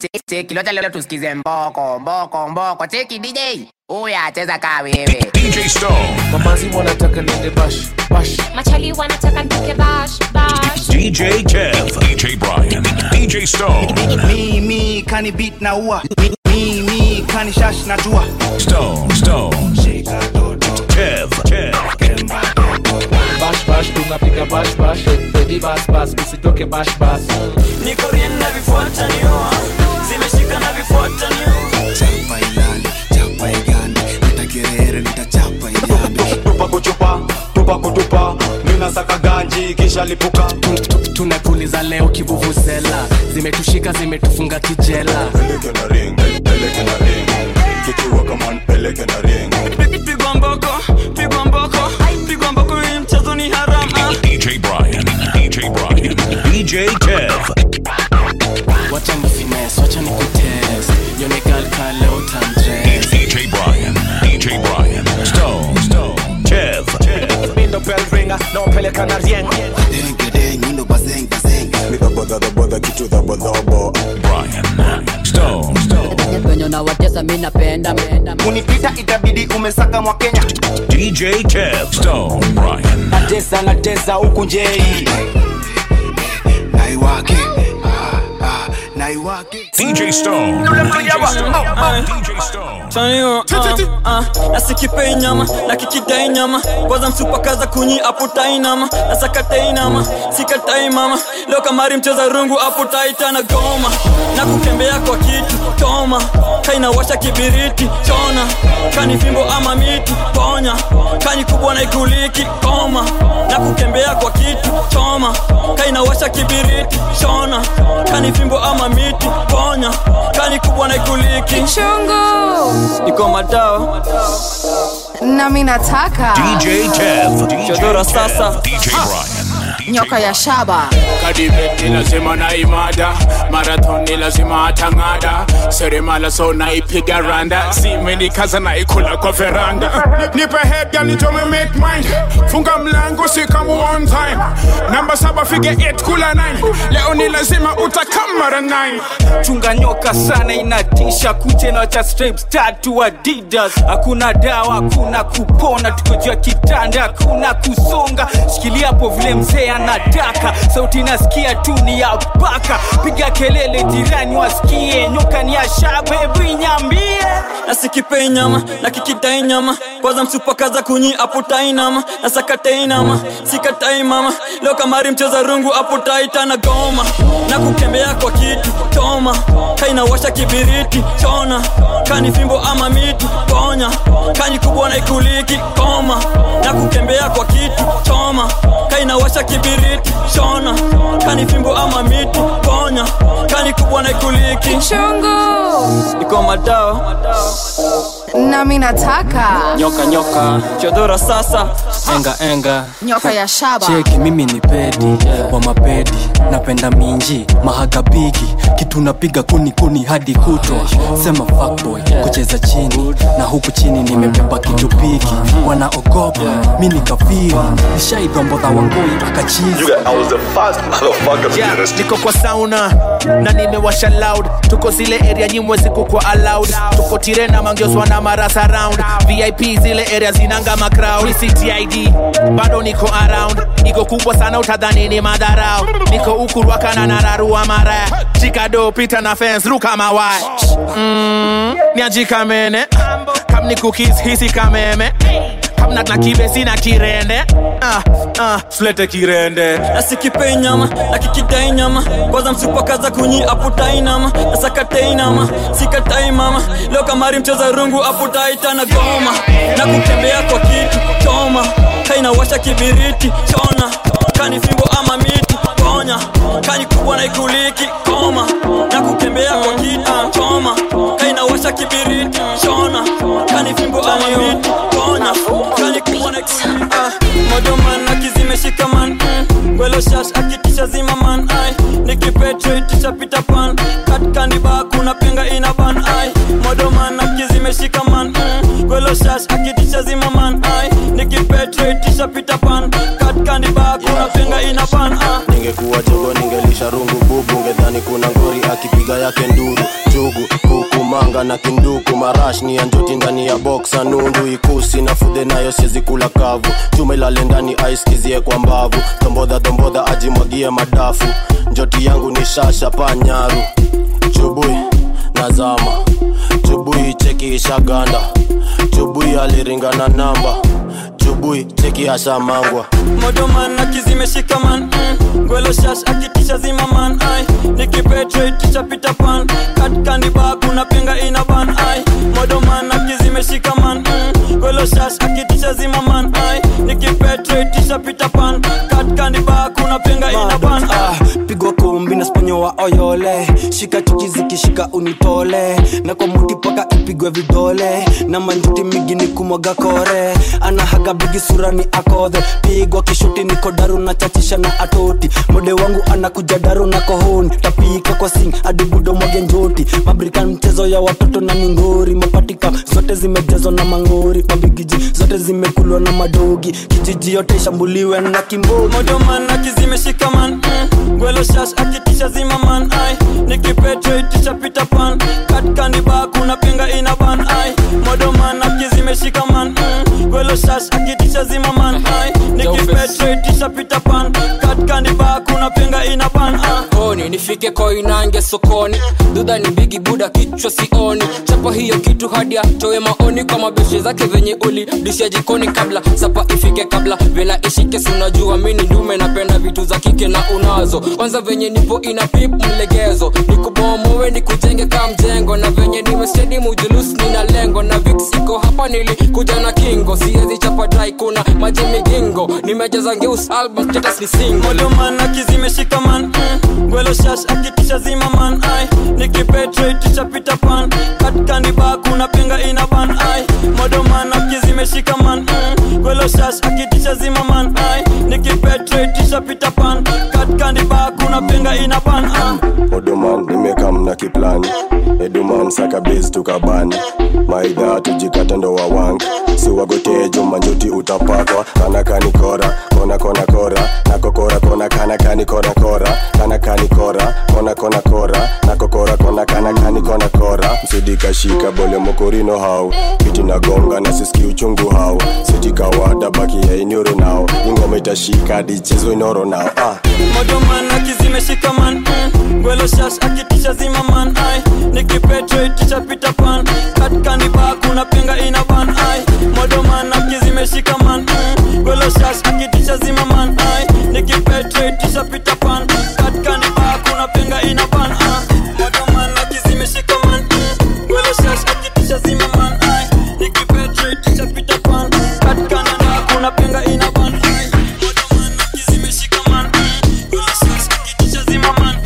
Cheki locha leo tusikize mboko mboko mboko. Cheki DJ huyu acheza kaa wewe. DJ Stone. mamazi wanataka nende bash bash machali wanataka nitoke bash bash DJ Kev. DJ Brian. DJ Stone. mimi kani beat na ua mimi kani shash na tua Stone. Stone. Kev. Kev. bash bash tunapiga bash bash eh, baby bas bas usitoke bash bas niko rien na vifuata niua zimeshika na vifuata niua chapa ilale chapa igande nitakerere nitachapa ilambe tupa kuchupa tupa kutupa minasaka ganji kisha lipuka tunapuliza leo kivuvuzela zimetushika zimetufunga kijela peleke na ring peleke na ring kikiwa kama peleke na ring pigwa mboko pigwa mboko pigwa mboko hii mchezo ni harama DJ Brian. DJ Brian. DJ Kev. wacha ni finesse wacha ni kutest yone gal ka leo tandress DJ Brian. DJ Brian. Stone. Stone. Kev. Kev. mindo bell ringer naopeleka na rieng dengedeng mindo bazeng bazeng mikabodhabodha kitu dhabodhobo Brian. Stone. Stone. penye nawatesa mi napenda unipita itabidi umesaka mwa kenya DJ Kev. Stone. Brian. natesa natesa huku njei naiwake ah, ah, naiwake DJ Stone. DJ Stone. DJ Stone. Chanio, uh, uh, nasikipei nyama na kikidai nyama kwanza msupakaza kunyi aputai nama nasakatai nama sikatai mama leo kamari mcheza rungu aputai tana goma na kutembea kwa kitu toma kainawasha kibiriti chona kani fimbo ama miti ponya kani kubwa na ikuliki koma na kutembea kwa kitu choma kainawasha kibiriti chona kani fimbo ama miti ponya kani kubwa na ikuliki chungu iko madawa nami nataka DJ Kev. DJ Chodora Kev. sasa. DJ Brian. DJ nyoka ya shaba kadibet ni lazima na imada marathon ni lazima atang'ada seremala so naipiga randa simenikaza naikula kwa veranda nipe head girl nitome make mind funga mlango si kama one time namba saba fige 8 kula 9 leo ni lazima utakamara 9 chunga nyoka sana inatisha kuche na cha stripes tatu adidas hakuna dawa hakuna kupona tuko juu ya kitanda hakuna kusonga shikilia hapo vile mzee anataka sauti nasikia tu ni ya paka piga kelele jirani wasikie nyoka ni ya shaba hebu inyambie nasikipei nyama na kikidai nyama kwanza msupakaza kunyi aputai nama nasakatai nama sikatai mama leo kamari mcheza rungu aputai tana goma na kutembea kwa kitu toma kainawasha kibiriti chona kani fimbo ama miti ponya kani kubwa na ikuliki koma na kutembea kwa kitu choma kainawasha kibiriti chona kani fimbo ama miti ponya kani kubwa na ikuliki chungu iko madawa nami nataka nyoka nyoka chodora sasa enga enga nyoka ya shaba cheki mimi ni pedi wa mapedi napenda minji mahagabigi kitu napiga kuni kuni hadi kutwa sema fuckboy kucheza chini na huku chini nimebeba kitu piki wanaogopa mi ni kafiri nishaidombodha wangoi akachizi Yeah, niko kwa sauna na nimewasha loud tuko zile area nyimwe ziku kwa allowed tuko tirena mangioswa na marasa round vip zile area zinanga macrowd ctid bado niko around iko kubwa sana utadhani ni madharau niko ukurwakana na rarua mara chikado pita na fence ruka mawai mm, niajikamene kam ni cookies hisi kameme kamna na kibesi na kirende ah, ah, flete kirende nasikipei nyama na kikidai nyama kwanza msupakaza kunyi aputai nama nasakatai nama sikatai mama leo kamari mcheza rungu aputai tana goma na kutembea kwa kitu choma kainawasha kibiriti chona kani fimbo ama miti ponya kani kubwa na ikuliki koma na kutembea kwa kitu choma kainawasha kibiriti chona kani fimbo ama miti ponya kani kubwa na ikuliki ah, modoman akizimeshika man mm. gwelo shash akitisha zima man ai nikipetraitisha pita pan katkandiba kuna penga ina ban ai modoman akizimeshika man mm. gwelo shash akitisha zima man ai nikipetraitisha pita pan katkandiba kuna penga ina ban ah. ningekuwa jogo ningelisha rungu bubu ngedhani kuna ngori akipiga yake nduru jugu kukumanga na kinduku marash ni ya njoti ndani ya boksa nundu ikusi na fudhe nayo siezi kula kavu chuma ilale ndani aiskizie kwa mbavu tombodha tombodha ajimwagie madafu njoti yangu ni shasha panyaru chubui nazama chubui cheki ishaganda chubui aliringana namba chubui cheki ashamangwa modoman akizimeshika man mm. gwelo shash akitisha zima man ai nikipetreticha pita pan katkandiba kuna penga ina ban ai modoman akizimeshika man mm. gwelo shash akitisha zima man ai nikipetreticha pita pan katkandiba kuna penga ina ban ai ah, pigwa kumbi na sponyo wa oyole shika chuki zikishika unitole na kwa muti paka ipigwe vidole na manjuti migi ni kumwaga kore anahaga bigi sura ni akodhe pigwa kishuti niko daru na chachisha na atoti mode wangu anakuja daru na kohoni tapika kwa sing adibudo mwage njoti mabrikan mchezo ya watoto na mingori mapatika zote zimejazwa na mangori mabigiji zote zimekulwa na madogi kijiji yote ishambuliwe na kimbogi modoman akizimeshika man mm. gwelo shash akitisha zima man ai nikipetreticha pita pan katkandiba kuna penga ina ban ai modoman akizimeshika man mm. gwelo shash akitisha zima man ai nikipetreticha pita pan katkandiba kuna penga ina ban ai koni nifike koinange sokoni dudha ni bigi buda kichwa sioni chapa hiyo kitu hadi atoe maoni kwa mabeshe zake venye uli disha jikoni kabla sapa ifike kabla vela ishike sunajua mini ndume napenda vitu za kike na unazo kwanza venye nipo ina pip mlegezo nikubomowe nikujenge ka mjengo na venye nimestedi mujulus nina lengo na viksiko hapa nilikuja na kingo siezi chapa dai kuna maji migingo nimejaza ngeus album status ni single modoman akizimeshika man mm. gwelo shash akitisha zima man ai nikipetreticha pita pan katkandiba kuna penga ina ban ai modoman akizimeshika man mm. gwelo shash akitisha zima man ai nikipetreticha pita pan katkandiba kuna penga ina ban ai oduman nimekam na kiplani eduman saka base tukabani maidha tujikata ndo wawang siwagotejo manjuti utapakwa kana kani kora kona kona kora nako kora kona kana kani kora kora kana kani kora kona kona kora nako kora kona kana kani kona kora msidikashika bole mokorino hau kiti na gonga na siski uchungu hau sitikawada baki ya inyoro nao ingoma itashika dichezo inoro nao ah. modoman akizimeshika man mm. gwelo shash akitisha zima man ai nikipetreticha pita pan katkandiba kuna penga ina ban ai modoman akizimeshika man mm. gwelo shash akitisha zima man ai nikipetreticha pita pan katkandiba kuna penga ina ban ai modoman akizimeshika man mm. gwelo shash akitisha zima man ai nikipetreticha pita pan katkandiba kuna penga ina ban ai modoman akizimeshika man mm. gwelo shash akitisha zima man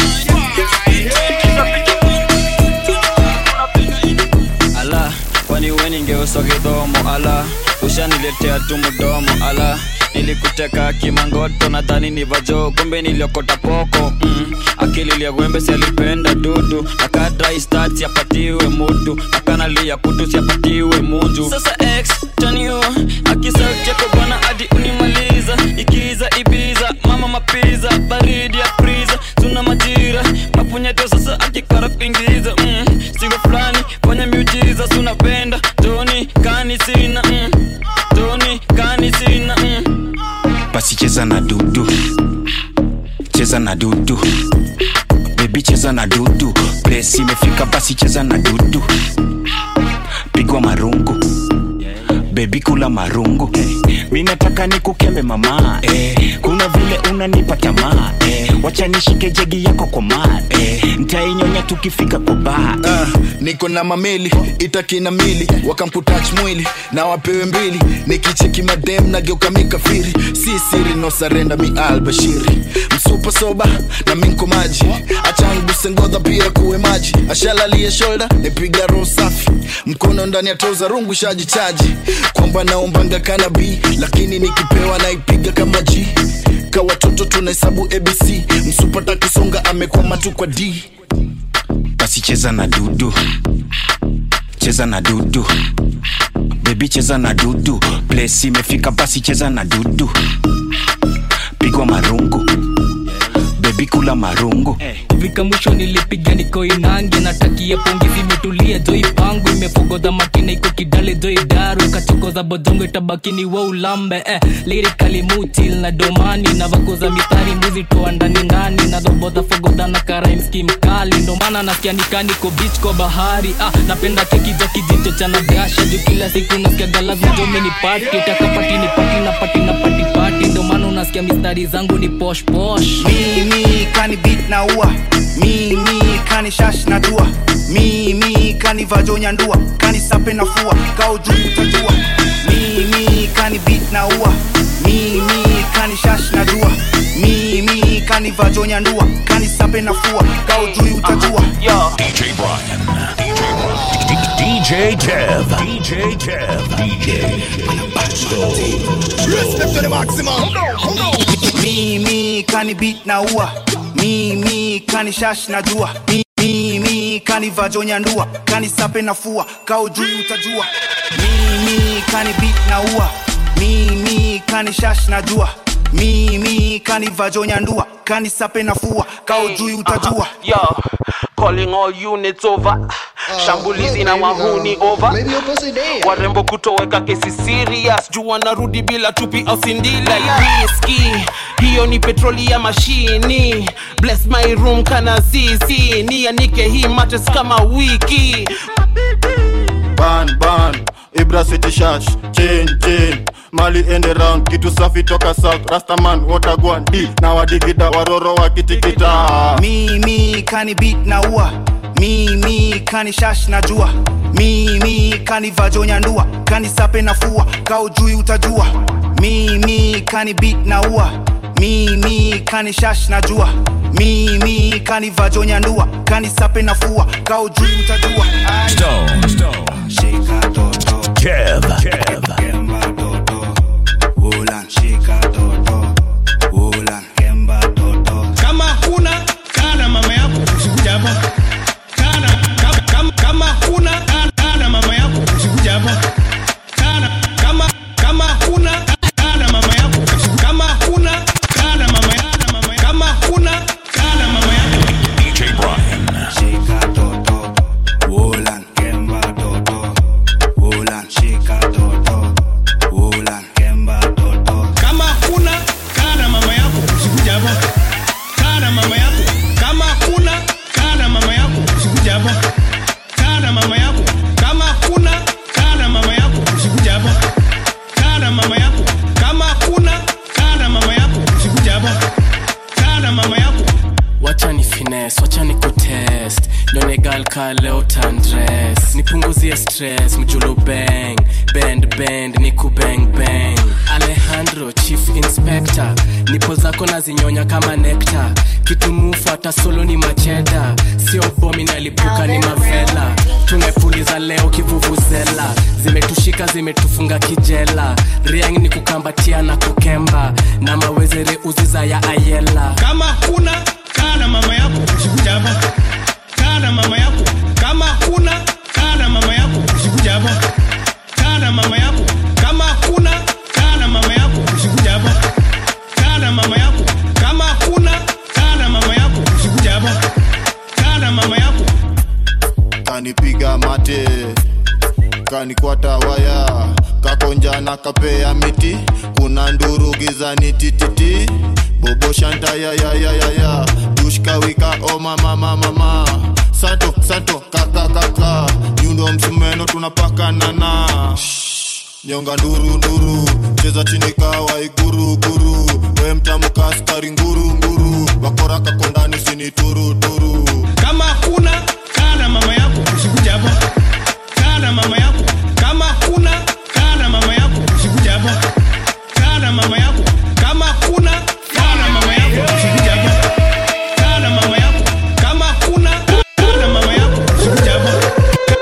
ala kwani we ningeuswa kidhomo ala ushaniletea tu mdomo ala nilikuteka kimangoto nadhani ni vajo kumbe niliokota poko mm. akili liagwembe sialipenda dudu nakadristat siapatiwe mutu akanalia kutu siapatiwe munju sasa x taniu akisauti yako bwana hadi unimaliza ikiza ibiza mama mapiza baridi ya priza tuna majira mapunyeto sasa akikara kuingiza mm. sigo fulani fanya miujiza sunapenda toni kani sina mm. toni kani sina mm. basi cheza na dudu cheza na dudu bebi cheza na dudu pres imefika basi cheza na dudu pigwa marungu bebi kula marungu mi nataka nikukembe mama eh, kuna vile unanipa tamaa eh, wacha nishike jegi yako kwa maa eh, ntainyonya tukifika kwa baa Ah, niko na mameli itakina mili wakamputach mwili na wapewe mbili nikicheki madem nageuka mikafiri si siri no sarenda mi albashiri msupa soba na minko maji achanguse ngodha pia kuwe maji ashalalie shoulder nipiga roho safi mkono ndani ya toza rungu shajichaji kwamba naombanga kanabi lakini nikipewa naipiga kama g ka watoto tunahesabu abc msupata kisonga amekwama tu kwa d basi cheza na dudu cheza na dudu bebi cheza na dudu ples imefika basi cheza na dudu pigwa marungu bebi kula marungu vika mwisho nilipiga niko inange natakia pongi zimetulia joi pangu imefogodha makina iko kidale joi daru ikachokoza bodongo itabakini wa ulambe eh, lirikali mutil na domani na vakoza mistari mbuzi toa ndani ndani na dhobodha fogodha na karaimski mkali ndomana nasikia nikaniko bich kwa bahari ah, napenda keki za kijicho cha nagasha juu kila siku nasikia galazma jomeni pati takapati ni pati na pati na pati pati ndomana unasikia mistari zangu ni posh posh mimi kani beat na ua mimi kani shash na dua mimi kani vajonya ndua kani sape na fua kao juu utajua mimi kani beat na ua mimi kani shash na dua mimi kani vajonya ndua kani sape na fua kao juu utajua DJ Brian. DJ Kev. DJ Kev. DJ Respect to the maximum. Mimi kani beat na ua mimi kani shash na jua mimi kani vajonya ndua kani sape na fua kao juu utajua mimi kani beat na ua mimi kani shash na jua mimi kani vajonya ndua kani sape na fua kao juu utajua Yo, calling all units over shambulizi na wahuni over warembo kutoweka kesi serious juu wanarudi bila tupi au sindila riski hiyo ni petroli ya mashini bless my room kana zizi nianike hii mates kama wiki ban ban ibra city shash chain chain mali ende round kitu safi toka south rastaman watagwan d na wadigida waroro wakitikita mimi kani beat na ua mimi kani shash na jua mimi kani vajonya ndua kani sape na fua kao jui utajua mimi kani beat na ua mimi kani shash na jua mimi kani vajonya ndua kani sape na fua kao jui utajua Ai. Stone. Stone. Kev. Kev. kama kuna kana mama yako usikuja hapa kana kama, kama, kama kuna kana, kana mama yako usikuja hapa kana kama kama kuna kana mama yako usiku- kama kuna kana mama yako mama yako kama kuna kana mama yako DJ Brian. Wolan, Kemba Toto. Wolan, shika Toto. Wolan, Kemba Toto. kama kuna kana mama yako usikuja hapa kana mama yako kama kuna kana mama yako usikuja hapa kana mama yako kama kuna kana mama yako usikuja hapa kana mama yako kama kuna kana mama yako usikuja hapa kana mama yako wacha ni fines wacha ni kutest donegal ka leo tandres nipunguzie stress mjulu bang bend bend ni kubang bang alejandro chief inspector nipo zako nazinyonya kama nekta kitumufu hata solo ni macheda sio bomi nalipuka ni mavela tumepuliza leo kivuvuzela zimetushika zimetufunga kijela riang ni kukambatia na kukemba na mawezere uziza ya ayela kama kuna kana mama yako usikuja hapa kana mama yako kama kuna kana mama yako usikuja hapa kana mama yako kama kuna kana mama yako usikuja hapa kana mama yako kama kuna kana mama yako usikuja hapa kana mama yako kanipiga mate kanikwata waya kakonja na kapea miti kuna nduru gizani tititi bobo shanta ya ya ya ya ya dushkawika o mama mama mama santo santo kaka kaka nyundo msumeno tunapakanana nyonga nduru nduru cheza chini kawa iguru guru we mtamka askari nguru nguru wakora kakondani sini turu turu kama kuna kana mama yako usikuja hapa kana mama yako kama kuna kana mama yako usikuja hapa kana mama yako kama kuna kana mama yako usikuja hapa kana mama yako kama kuna kana mama yako usikuja hapa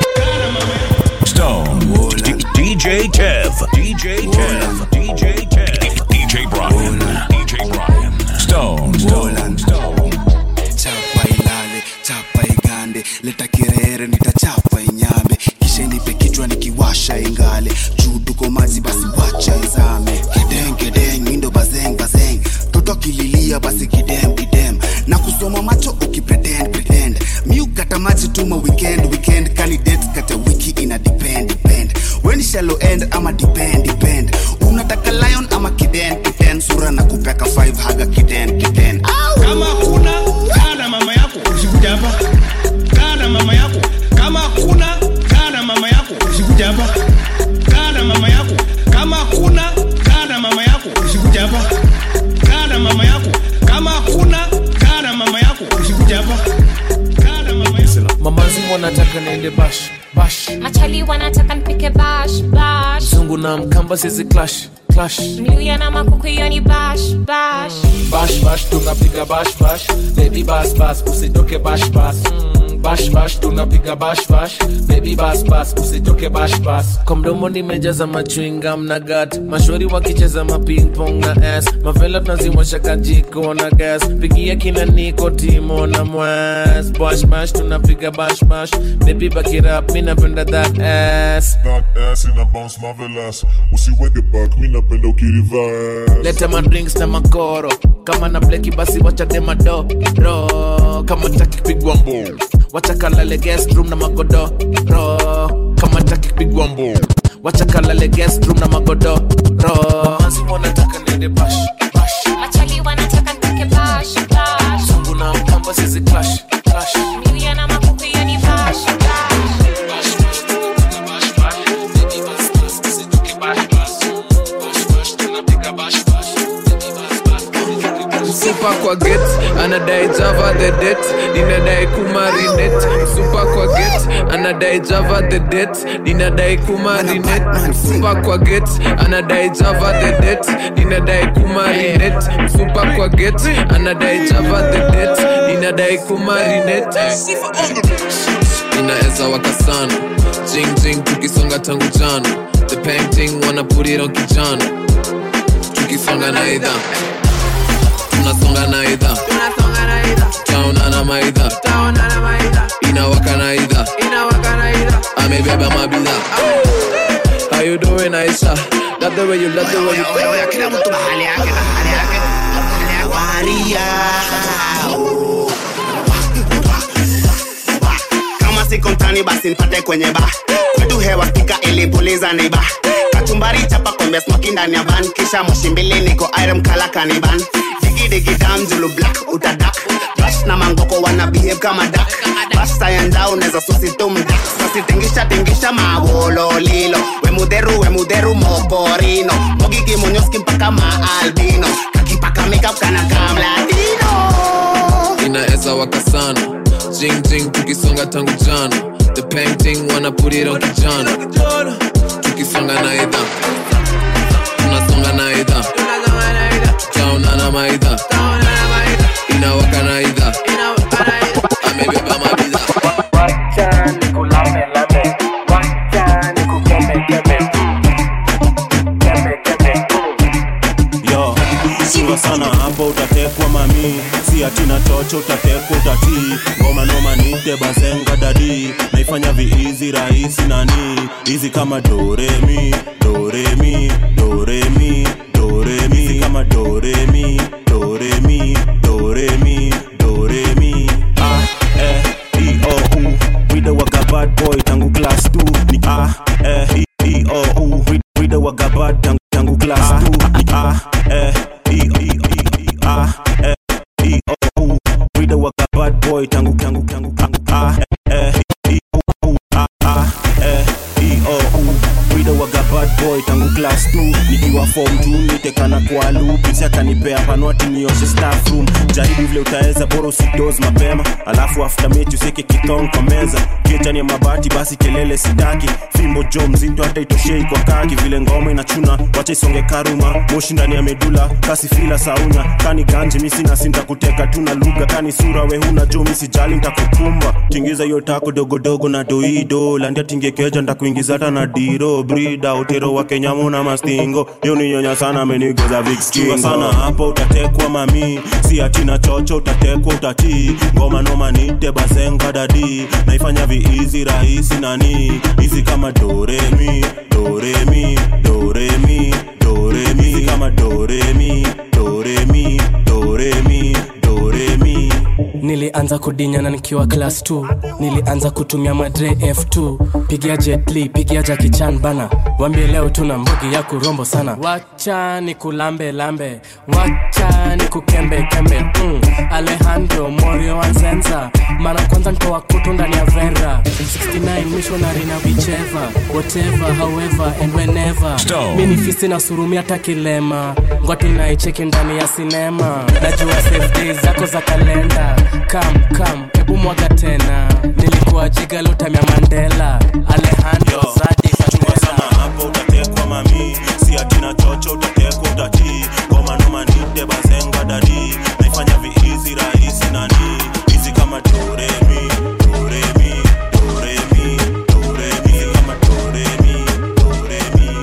Stone. D- DJ Kev. DJ Kev. DJ Kev. DJ Brian. DJ Brian. Stone. Stone. Stone. chapa ilale chapa igande leta kirere nitachapa inyambe kisha nipe kichwa nikiwasha ingale juu tuko maji basi wacha izame kideng kideng mindo bazeng bazeng toto kililia basi kidem kidem na unasoma macho ukipretend pretend mi ukata maji tuma weekend weekend candidate kata wiki ina depend depend weni shallow end ama depend depend unataka lion ama kiden kiden sura na kupeka 5 haga kiden kiden kama kuna kaa na mama yako usikuja hapa kaa na mama yako kama kuna kaa na mama yako usikuja hapa kaa na mama yako kama kuna kaa na mama yako usikuja hapa kaa na mama yako kama kuna kaa na mama yako usikuja hapa kaa na mama yako mamazi wanataka niende bash bash machali wanataka nipike bash bash zungu na mkamba sisi clash clash mluya na makuku hiyo ni bash bash bash bash tunapiga bash bash baby bas bas usitoke bash bas Mm, bash bash tunapiga bash bash baby bas bas usitoke bash bas kwa mdomo nimejaza machwingam na gat mashori wakicheza mapingpong na s mavela tunazimwasha kajiko na gas pigia kina niko timo na mwas bash bash tunapiga bash bash baby bakirap mi napenda that ass That ass ina bounce marvelous usiweke back mi napenda ukiriverse leta madrinks na makoro kama na bleki basi wachade madoro kama taki kupigwa mbo wachakalale guest room na magodoro kama taki kupigwa mbo wachakalale guest room na magodoro mamazi wanataka niende bash machali wanataka nipike bash bash zungu na mkamba sisi clash clash mluya na makuku hiyo ni bash bash msupa kwa get anadai java the det ninadai kumarinet msupa kwa get anadai java the det ninadai kumarinet msupa kwa get anadai java the det ninadai kumarinet msupa kwa get anadai java the det ninadai kumarinet inaweza waka sana jing jing tukisonga tangu jana the painting wanna put it on kijana tukisonga na idha tunasonga na idha taona na maidha inawaka na idha amebeba mabidha How you doing Aisha? Love the way you love the way you kila mtu mahali yake mahali yake waria kama siko mtani basi nipate kwenye ba kwetu hewa kika ilipuliza niba kachumbari chapa kombe smoki ndani ya van kisha moshi mbili niko irem kala kaniban digidigi julu black utadak bash na mangoko wana behave kama dak bash sayanda unaweza susitumdak sasitingisha tingisha mawololilo wemudheru wemudheru mokorino mogiki monyoski mpaka maalbino kakipaka makeup kana kamladino inaweza waka sana jing jing tukisonga tangu jana the painting wanna put it on kijana tukisonga na idha tunasonga na idha taona na maidha inawaka na idha amebeba mabidha yo siwa sana hapo utatekwa mami si atina chocho utatekwa utatii ngoma noma nite bazenga dadi naifanya viizi rahisi nani hizi kama doremi doremi doremi doremi hizi kama doremi doremi doremi doremi ah eh e o u wida waga bad boy tangu class 2 ni ah eh e e o u wida waga bad tangu tangu class 2 ni ah eh e e e ah eh e o u wida waga bad boy tangu tangu tangu tangu ah eh e o u ah ah eh e o u wida waga bad boy tangu class 2 nikiwa form 2 nitekana kwa lupisi akanipea panwati nioshe staff room jaribu vile utaweza bora usidoz mapema alafu after mechi useke kitong kwa meza kiechani ya mabati basi kelele sitaki fimbo jo mzito hata itoshei kwa kaki vile ngoma inachuna wacha isonge karuma moshi ndani ya medula kasi fila saunya kani ganje misi nasi ntakuteka tu na lugha kani sura we huna jo misijali ntakukumba tingiza hiyo tako dogodogo na doido landia tingekeja ntakuingiza hata na diro brida utero wa kenyamu na mastingo hiyo ni nyonya sana amenigeza vikskingo sana hapo utatekwa mami si atina chocho utatekwa utatii ngoma noma nite bazenga dadi naifanya viizi rahisi nani hizi kama doremi doremi doremi doremi hizi kama doremi doremi doremi doremi nilianza kudinyana nikiwa class 2 nilianza kutumia madre f2 pigia jetli pigia jakichan bana wambie leo tuna mbugi ya kurombo sana wacha ni kulambe lambe wacha ni kukembe kembe mm. alejandro morio anzenza mara kwanza ntoa kutu ndani ya vera 69 missionary na vicheva whatever however and whenever Stone. mi ni fisi na surumi hata kilema ngwati naicheki ndani ya sinema najua safe days zako za kalenda kam kam hebu mwaga tena nilikuwa jiga lutamya mandela alejandro zadi sana hapo utatekwa mami si atina chocho utatekwa utatii ngoma noma nite bazenga dadi naifanya viizi rahisi nani hizi kama doremi doremi doremi doremi kama doremi doremi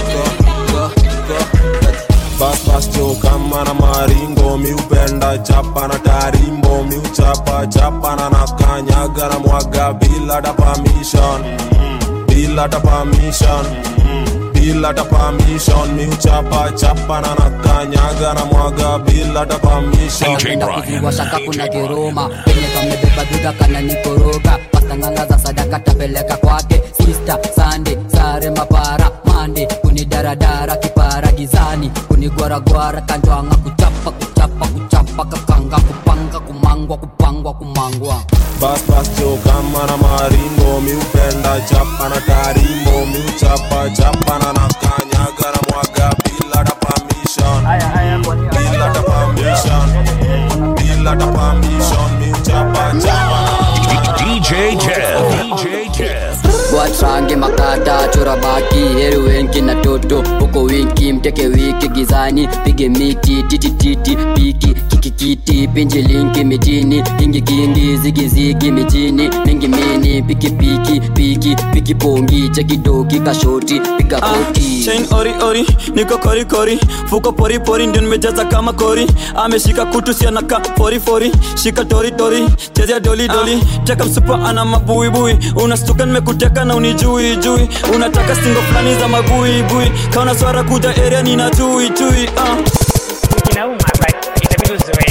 bas bas jo kama na maringo miupenda chapa na tarimbo miuchapa chapa na nakanyaga na mwaga bila ta permission bila ta permission bila ta permission miuchapa chapa na nakanyaga na mwaga bila ta permission kuviwashaka kuna kiruma penye kamebeba biga kana nikoroga pastanganga za sadaka tapeleka kwake sista sande sare mapara mande kunidaradara kipara gizani kunigwaragwara kanjwanga kuchapa kuchapa kuchapa kakanga kupanga kumangwa kupangwa kumangwa bas bas jo kama na maringo miupenda chapa na tarimbo miuchapa chapa na nakanyaga na mwaga bila ta permission bila ta permission bila ta permission miuchapa chapa DJ Kev. DJ Kev. watrange makata chora baki heri wenki na toto huko winki mteke wiki gizani pige miti titititi piki kikikiti pinji linki mitini kingi kingi zigizigi mijini mingi mini piki piki piki piki pongi chekidoki kashoti piga koti chain ori ori niko kori kori fuko pori pori ndio nimejaza kama kori ameshika kutu sianaka fori fori shika tori tori chezea doli doli teka msupa ana mabuibui unastuka nimekuteka na unijui jui unataka singo fulani za magui bui kaona swara kuja area nina chui chui uh. inauma but itabidi uzoee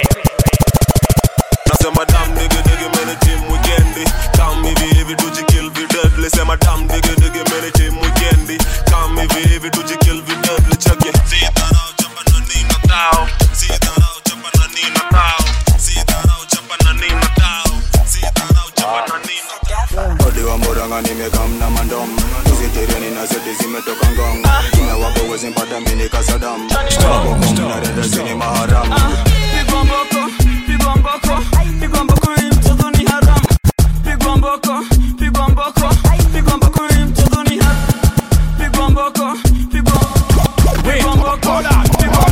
nasema dam digi digi mene team weekendi kam hivi hivi tujikill videdli sema dam digi digi mene team weekendi kam hivi hivi tujikill videdli cheke sidharau chapa na nina tao sidharau chapa na nina tao sidharau chapa na nina tao sidharau chapa na nina odi wa moranga nimekamna mandom uzitereni na zeti zimetoka ngong kina wapo wezi mpata mini kasadam narenda zini maharam pigwa mboko pigwa mboko pigwa mboko hii mchezo ni haram pigwa mboko pigwa mboko pigwa mboko hii mchezo ni haram pigwa mboko pigwa pigwa mboko pigwa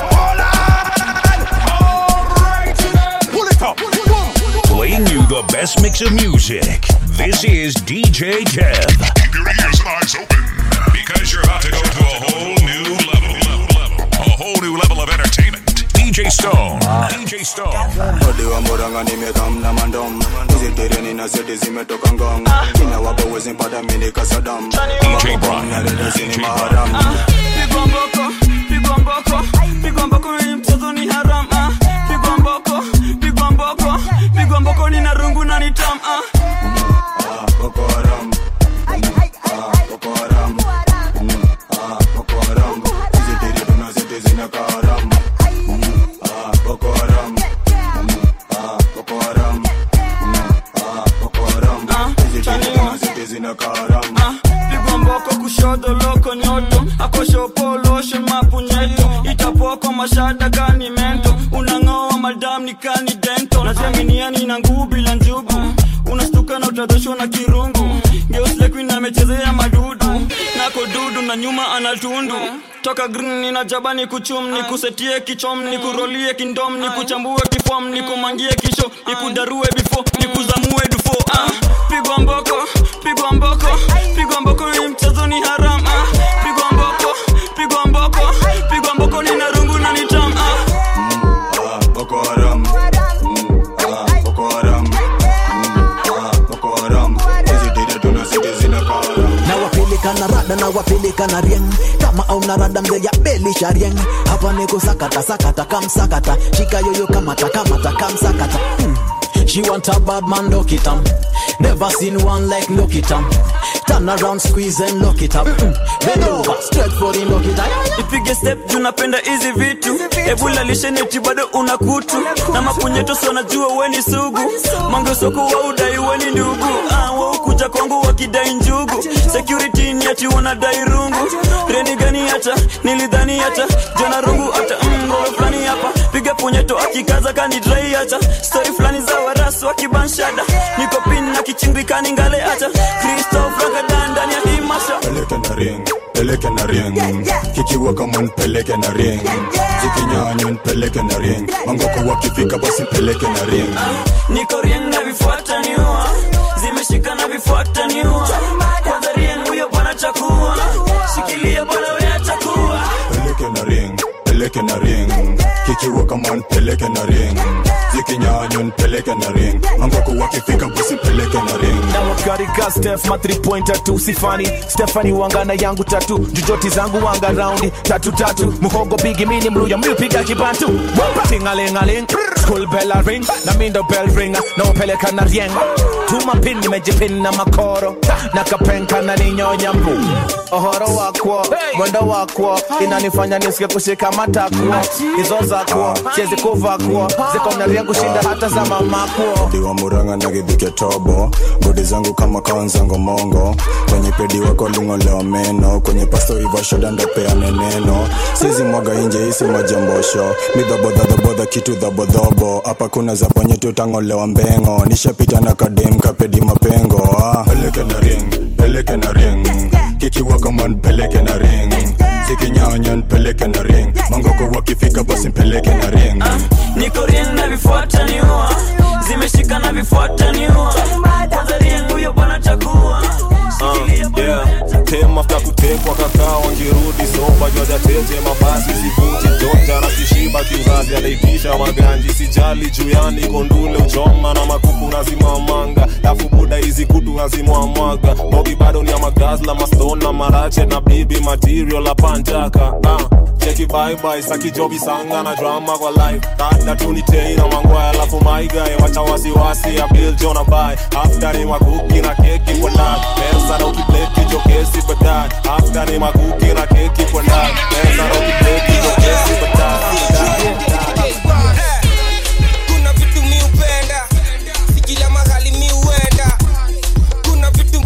Playing you the best mix of music. This is DJ Kev. Keep your ears and eyes open because you're about to go to a whole new level. A whole new level of entertainment. DJ Stone. DJ Stone. odi wa moranga nimekamna mandom uzitereni na zeti zimetoka ngong kina wapo wezi mpata mini kasadam narenda zini maharam pigwa mboko pigwa mboko pigwa mboko hii mchezo ni haram ah. pigwa mboko pigwa mboko pigwa mboko ni na rungu na ni tam ah. Boko Haram. Ah, Boko Haram. Mm, ah, Boko Haram. Hizi tiri tuna zete zinaka haram. Mm, ah, Boko Haram. Mm, ah, Boko Haram. Mm, ah, Boko Haram. Hizi tiri tuna zete zinaka haram. pigwa mboko kushoto loko nyoto akoshopoloshe mapunyeto itapoko mashada gani mento unang'oa madam ni kani dento naziaminiani na nguu bila njugu unastuka na utadhoshwa na kirungu geuslekuin amechezea madudu nako dudu na nyuma anatundu toka green nina jaba ni kuchum ni kusetie kichom ni kurolie kindom ni kuchambue kifom ni kumangie kisho ni kudarue bifo ni kuzamue dufo ah. pigwa mboko pigwa mboko pigwa mboko hii mchezo ni haram ah. pigwa mboko pigwa mboko pigwa mboko ni narungu na nitam ah. Ah, Boko Haram. Mm, ah, Boko Haram. Mm, ah, Boko Haram. Hizi tiri tuna zete zinaka haram. na wapeleka na rada na wapeleka na rieng kama auna rada mzee ya belisha rieng hapa niko sakata sakata kamsakata shika yoyo kamata kamata kamsakata hmm. She want a bad man, look it up. Never seen one like look it up. Turn around, squeeze and lock it up. Mm. Bend over, straight for the lock it up. ipige step juu napenda hizi vitu ebulalisheneti bado una kutu na mapunyeto so najua weni sugu mangesoko wa udai weni ndugu ah, waukuja kwangu wakidai njugu security ni ati wanadai rungu reni gani hata nilidhani hata jona rungu hata mrowe fulani hapa piga punyeto akikaza kanidrai hata stori fulani za warasu wakibanshada niko pin na kichimbikani ngale hata kristof ragadan ndani ya hii masha peleke na ring peleke na ring kikiwa kama nipeleke na ring zikinyanya nipeleke na ring mangoko wakifika basi peleke na ring niko rien na vifuata niua zimeshika na vifuata niua kwanza rien huyo bwana chakua shikilia bwana wewe chakua peleke na ring peleke na ring kikiwa kama nipeleke na ring zikinyanya nipeleke na ring mangoko wakifika basi peleke na ring na wakarika stef ma 3 pointer tu sifani stefani wangana yangu tatu jujoti zangu wanga raundi tatu tatu muhogo bigi mini mluya mlipiga kibantu tingalingaling school bell a ring na mindo bell ringa na upeleka na rieng tuma pin nimejipin na makoro na kapenka na ninyonya mbu ohoro wakwo mwendo wakwo inanifanya nisike kushika matakwo hizo zakwo siezi kuvakwo ziko na rieng kushinda hata za mamakwo diwa muranga na githike tobo godi zangu kama kawanzango mongo kwenye pedi wako lingolewa meno kwenye pasto ivashoda ndopeane neno sizi mwaga inje isi majambosho midhabodhadhabodha kitu dhabodhobo hapa kuna za ponye tutangolewa mbengo nishapita na kadem kapedi mapengo ah. peleke na ring peleke na ring kikiwa kama npeleke na ring zikinyanya npeleke na ring mangoko wakifika basi mpeleke na ring niko rien na vifuata niua zimeshika na vifuata niua kwanza rien huyo bwana chakua Uh, yeah. tem afta kutekwa kakaa wangirudi soba jwajatete mabasi sivuti jonja na kishiba kiuzazi anaitisha maganji sijali juyani kondule uchoma na makuku nazimamanga lafu buda hizi kutu nazimwamwaga bogi bado ni ya magazla mastona marache na bibi material la panjaka uh cheki bye sakijobi sanga na drama kwa life dada tunitei na mangwaya alafu maigae wacha wasiwasi ya bill jona bai after ni makuki na keki kwa ndani pesa na ukipleti jokesi baadaye after ni makuki na keki kwa ndani pesa na ukipleti jokesi baadaye kuna vitu mi upenda si kila mahali mi uenda kuna vitu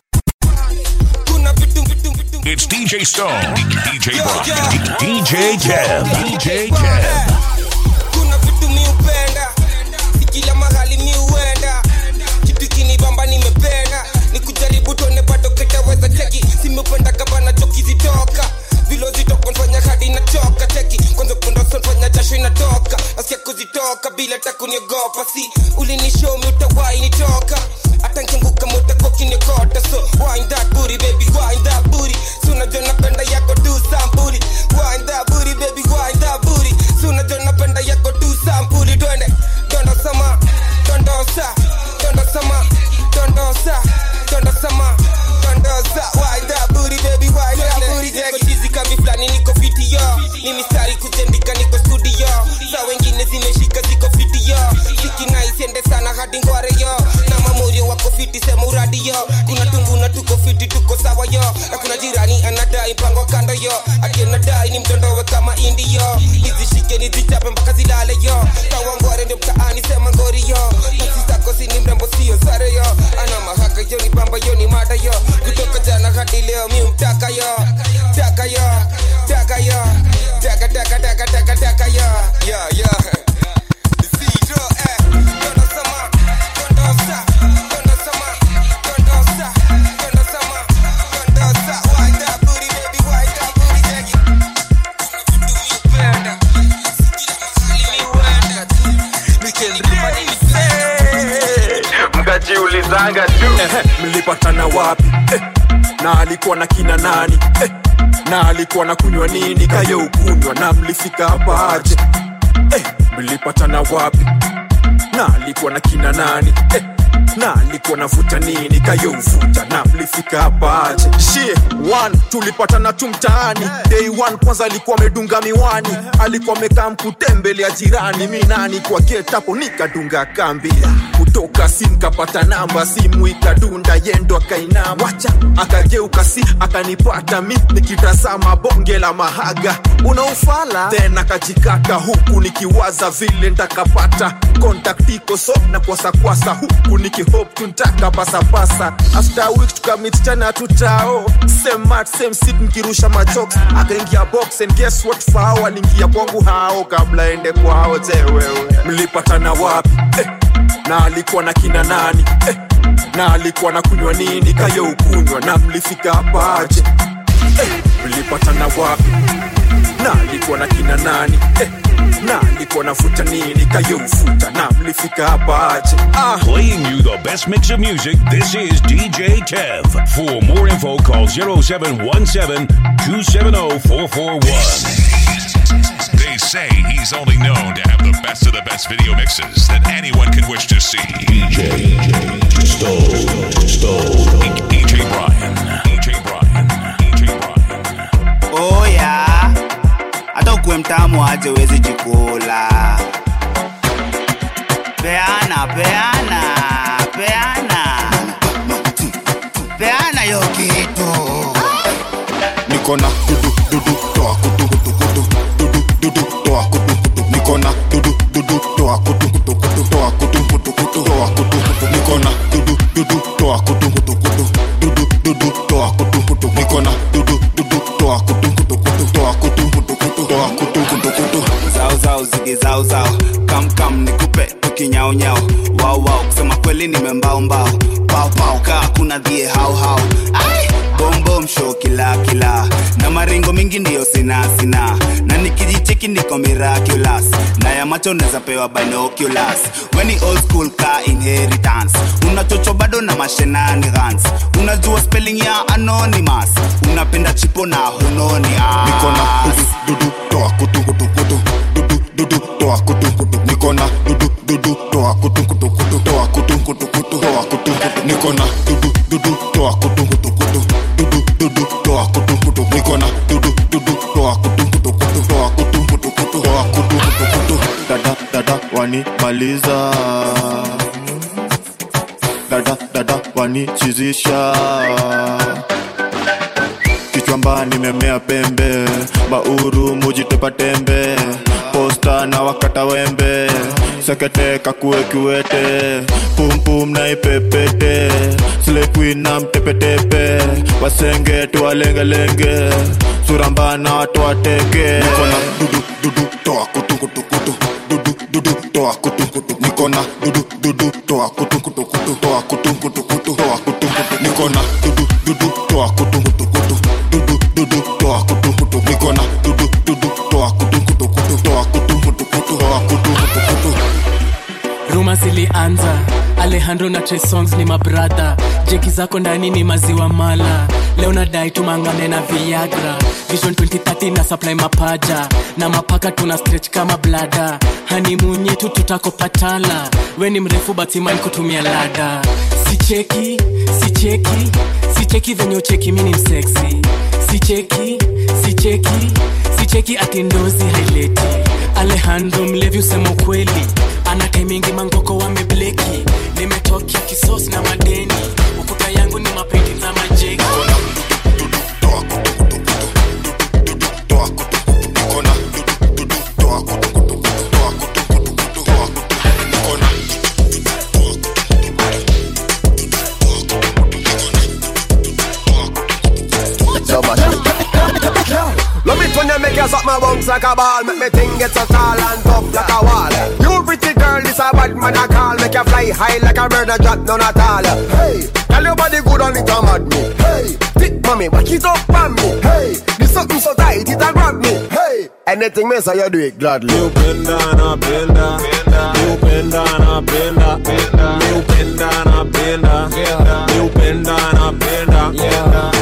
kuna vitu vitu vitu It's DJ Stone, DJ Brian, DJ Kev, DJ Kev. kuna vitu mi upenda si kila mahali mi uenda kitu kinibamba nimependa ni kujaribu tuone bado ketaweza cheki simependa kabana choki zitoka vilo zitokonfanya hadi nachoka cheki kwanza kundosonfanya jasho inatoka nasikia kuzitoka bila takuniogopa si ulinishomi utawai nitoka hata nkianguka mutakokinikota so wind that booty baby wind that booty so unajua napenda yako tu sampuli wind that booty baby wind that booty so unajua napenda yako tu sampuli twende dondo sama dondosa dondo sama dondosa dondo sama dondosa wind that booty baby wind that booty niko chizi kambi flani niko fiti yo ni mistari kuzendika niko studio sa wengine zimeshika ziko fiti yo sikina isiende sana hadi ngware yo na mamorio wako fiti sema uradi yo kuna tunguna tuko fiti tuko sawa yo na kuna jirani anadai mpango kando yo akianadai ni mtondowe kama indi yo nizishike nizichape mpaka zilale yo kawangware ndio mtaani sema ngori yo nafsi zako sini mrembo sio sare yo ana mahaka yo ni bamba yo ni mada yo kutoka jana hadi leo mi mtaka yo taka yo taka yo taka taka taka taka taka yo yo yo Zero, eh. Dondo sama, dondo sa, dondo sama, dondo sa, dondo sama, dondo sa. Wind that booty, baby, wind that booty, take it. mkajiulizanga tu mlipatana wapi eh, na alikuwa na kina nani eh, na alikuwa na kunywa nini kayo ukunywa na mlifika hapa aje eh, mlipatana wapi na alikuwa na kina nani eh, na alikuwa navuta nini kayouvuta na mlifika hapa aje shie one tulipatana tu mtaani day one kwanza alikuwa amedunga miwani alikuwa amekaa mkutembelea jirani mi nani kwa getapo nikadunga kambi kutoka si nkapata namba simu ikadunda yendo akainama wacha akageuka si akanipata mi nikitazama bonge la mahaga unaufala then akajikata huku nikiwaza vile ntakapata contact iko so na kwasakwasa huku nikihope tuntaka pasapasa after a week tukamit tena tutao same mat same seat nikirusha majokes akaingia box and guess what fao aliingia kwangu hao kabla ende kwao tewewe mlipatana wapi eh, na alikuwa na kina nani eh, na alikuwa na kunywa nini kayo ukunywa na mlifika hapa aje eh, mlipatana wapi na alikuwa na kina nani eh, na alikuwa nafuta nini kayo ufuta na mlifika hapa aje ah. Playing you the best mix of music, this is DJ Kev. For more info, call 0717 270 441. They say he's only known to have the best of the best video mixes that anyone can wish to see. DJ Stone, Stone, DJ Brian, DJ Brian, DJ Brian. oya hata ukuwe mtamu aje wezi jikula peana peana peana peana yo kitu niko na dudu dudu toa kutu kutu kutu dudu dudu toa kutu kutu niko na dudu dudu toa kutu kutu kutu toa kutu kutu kutu toa kutu kutu niko na dudu dudu toa kutu kutu kutu dudu dudu toa kutu kutu niko na dudu dudu toa kutu kutu kutu toa kutu kutu kutu toa kutu kutu kutu zao zao zige zao zao kam kam nikupe tukinyao nyao wao wao kusema kweli nimembao mbao pao pao kaa kuna dhie hao hao Ai! bom bom show kila kila na maringo mingi ndiyo sina sina na nikijicheki niko miraculous na ya macho neza pewa binoculars weni old school ka inheritance unachocho bado na mashenanigans unajua spelling ya anonymous unapenda chipo na hunoni niko na dudu dudu toa kutu kutu kutu dudu dudu toa kutu kutu niko na dudu dudu toa kutu kutu kutu toa kutu kutu kutu toa kutu kutu niko na dudu dudu toa kutu kutu kutu dudu dudu toa kutu kutu niko na dudu dudu toa kutu kutu kutu toa kutu kutu kutu toa kutu kutu kutu dada dada wanimaliza dada dada wanichizisha kichwamba nimemea pembe bauru mujitepa tembe posta na wakata wembe sekete kakue kiwete pumpum na ipepete slepwi na mtepetepe wasenge tuwalengelenge surambana watu wateke niko na dudu dudu toa kutu kutu kutu dudu dudu toa kutu kutu niko na dudu dudu toa kutu kutu kutu toa kutu kutu kutu toa kutu kutu niko na dudu dudu toa kutu kutu kutu dudu dudu toa kutu kutu niko na dudu dudu toa kutu kutu kutu toa kutu kutu kutu toa kutu kutu kutu ruma zilianza alejandro na Trey songs ni mabradha jeki zako ndani ni maziwa mala leo nadai tumangane na viagra vision 2030 na supply mapaja na mapaka tuna stretch kama blada hanimunye tu tutakopatala we ni mrefu batiman kutumia lada sicheki sicheki sicheki venye ucheki mini mseksi sicheki sicheki sicheki atindozi haileti alejandro mlevi usema ukweli ana kaimingi mangoko wamebleki nimetokea kisos na madeni ukuta yangu ni mapeti za majeki Love it when you make you suck my bones like a ball Make me think get so tall and tough like a wall You pretty girl, this a bad man I call Make you fly high like a bird and drop none at all Hey, tell your body good on it, I'm at me Hey, thick mommy, back it up on me Hey, this something so tight, it a grab me Hey, anything me say you do it gladly You bend down, I bend down You bend down, I bend down You bend down, I bend down You bend down, I bend down Penye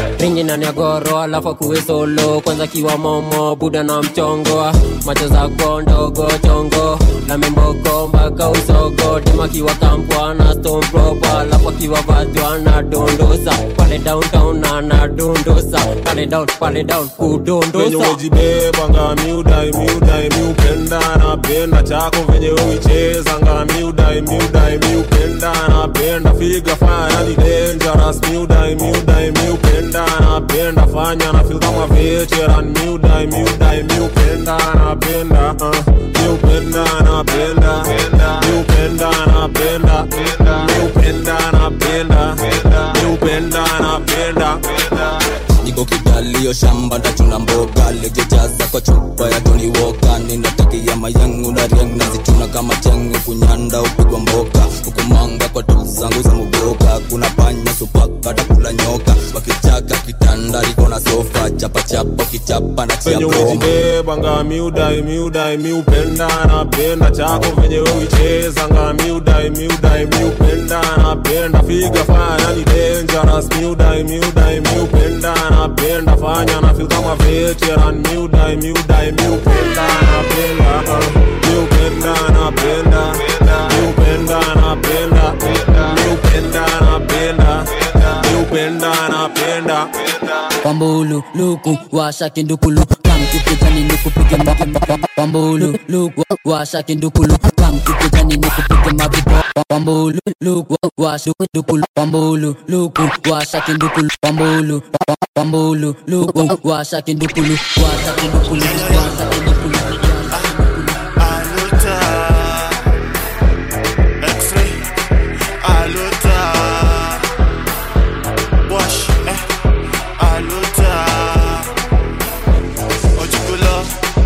nani agoro alafu akuwe solo kwanza kiwa momo buda na mchongo macho zako ndogo chongo na mimboko mpaka usogo tema kiwa kampwa na stone proper alafu akiwa vatwa na dondosa pale downtown na na dondosa pale down pale down venye kudondosa umejibebanga miudai miudai miupenda napenda chako venye uichezanga miudai miudai miupenda napenda figa fanya ni dangerous miudai miudai miupenda napenda fanya na feel kama veteran miudai miudai miupenda napenda uh, miupenda napenda miupenda napenda miupenda napenda miupenda napenda niko kidalio shamba ndachuna mboga legejaza kwa chupa ya toni woka ninatakia mayangu na riang nazichuna kama chengu kunyanda upigwa mboka hukumanga kwa tu zangu za muboka kuna panya supaka takula nyoka wakichaka kitanda liko na sofa chapachapa ukichapa na venye chia broma umejibebanga miudai miudai miupenda napenda chako venye uichezanga miudai miudai miupenda napenda figa fanya ni dangerous miudai miudai miupenda napenda fanya na feel kama veteran miudai miudai miupenda napenda uh, miupenda napenda miupenda napenda miupenda napenda miupenda napenda Wambulu luku washa kindukulu kamkikijani nikupige mavipo Wambulu luku washa kindukulu kamkikijani nikupige mavipo Wambulu luku washa kindukulu Wambulu luku washa kindukulu Wambulu Wambulu luku washa kindukulu washa kindukulu washa kindukulu Aluta X-ray Aluta Wash eh Aluta Ojikulo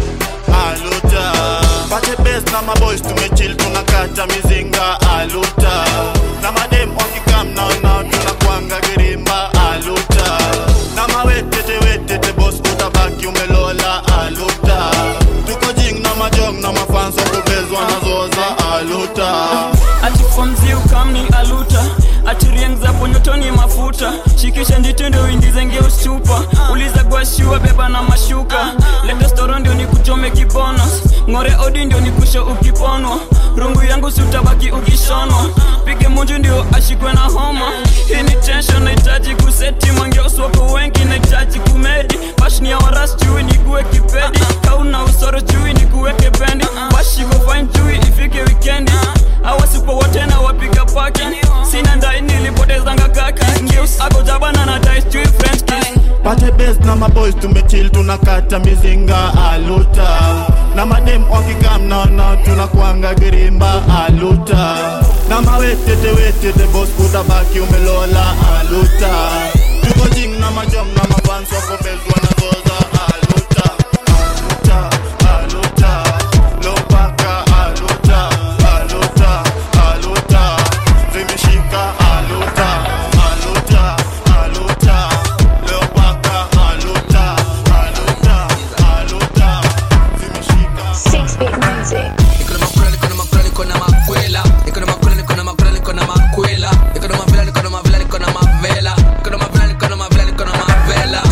Aluta Pate best na maboys tumechill tunakata mizinga Aluta Na madem wakikam now now tunakwanga girimba Aluta Na mawetete wetete boss utabaki umelola Aluta Tuko jing na majong na mafans wakubezwa na zoza Aluta ati fomzi ukamni aluta ati rieng za ponyotoni mafuta shikisha nditendo uingize ngeus chupa uliza gwashua beba na mashuka lete storo ndio nikuchome kibonus ng'ore odi ndio nikusho ukiponwa rungu yangu siutabaki ukishonwa pige munju ndio ashikwe na homa hii ni tension nahitaji kuseti mangeoswako wengi nahitaji kumedi bashni ya waras chui nikuwe kipedi kauna usoro chui nikuweke bendi bashiko fine chui ifike wikendi awasipo wote na wapiga paki sina ndai nilipotezanga kaki ngeus akojabana na dais chui french kiss Pate best na maboys tumechill tunakata mizinga aluta na madem wakikam now now tunakwanga girimba aluta na mawetete wetete boss utabaki umelola aluta tuko jing na majom na mafans wakobezwa na zoza aluta aluta aluta lopaka aluta aluta aluta zimeshika aluta aluta aluta leopaka aluta aluta aluta zimeshika Six bit music. Niko na makwela, niko na makwela, niko na makwela. Niko na makwela, niko na makwela, niko na makwela. Niko na mavela, niko na mavela, niko na mavela. Niko na mavela, niko na mavela, niko na mavela.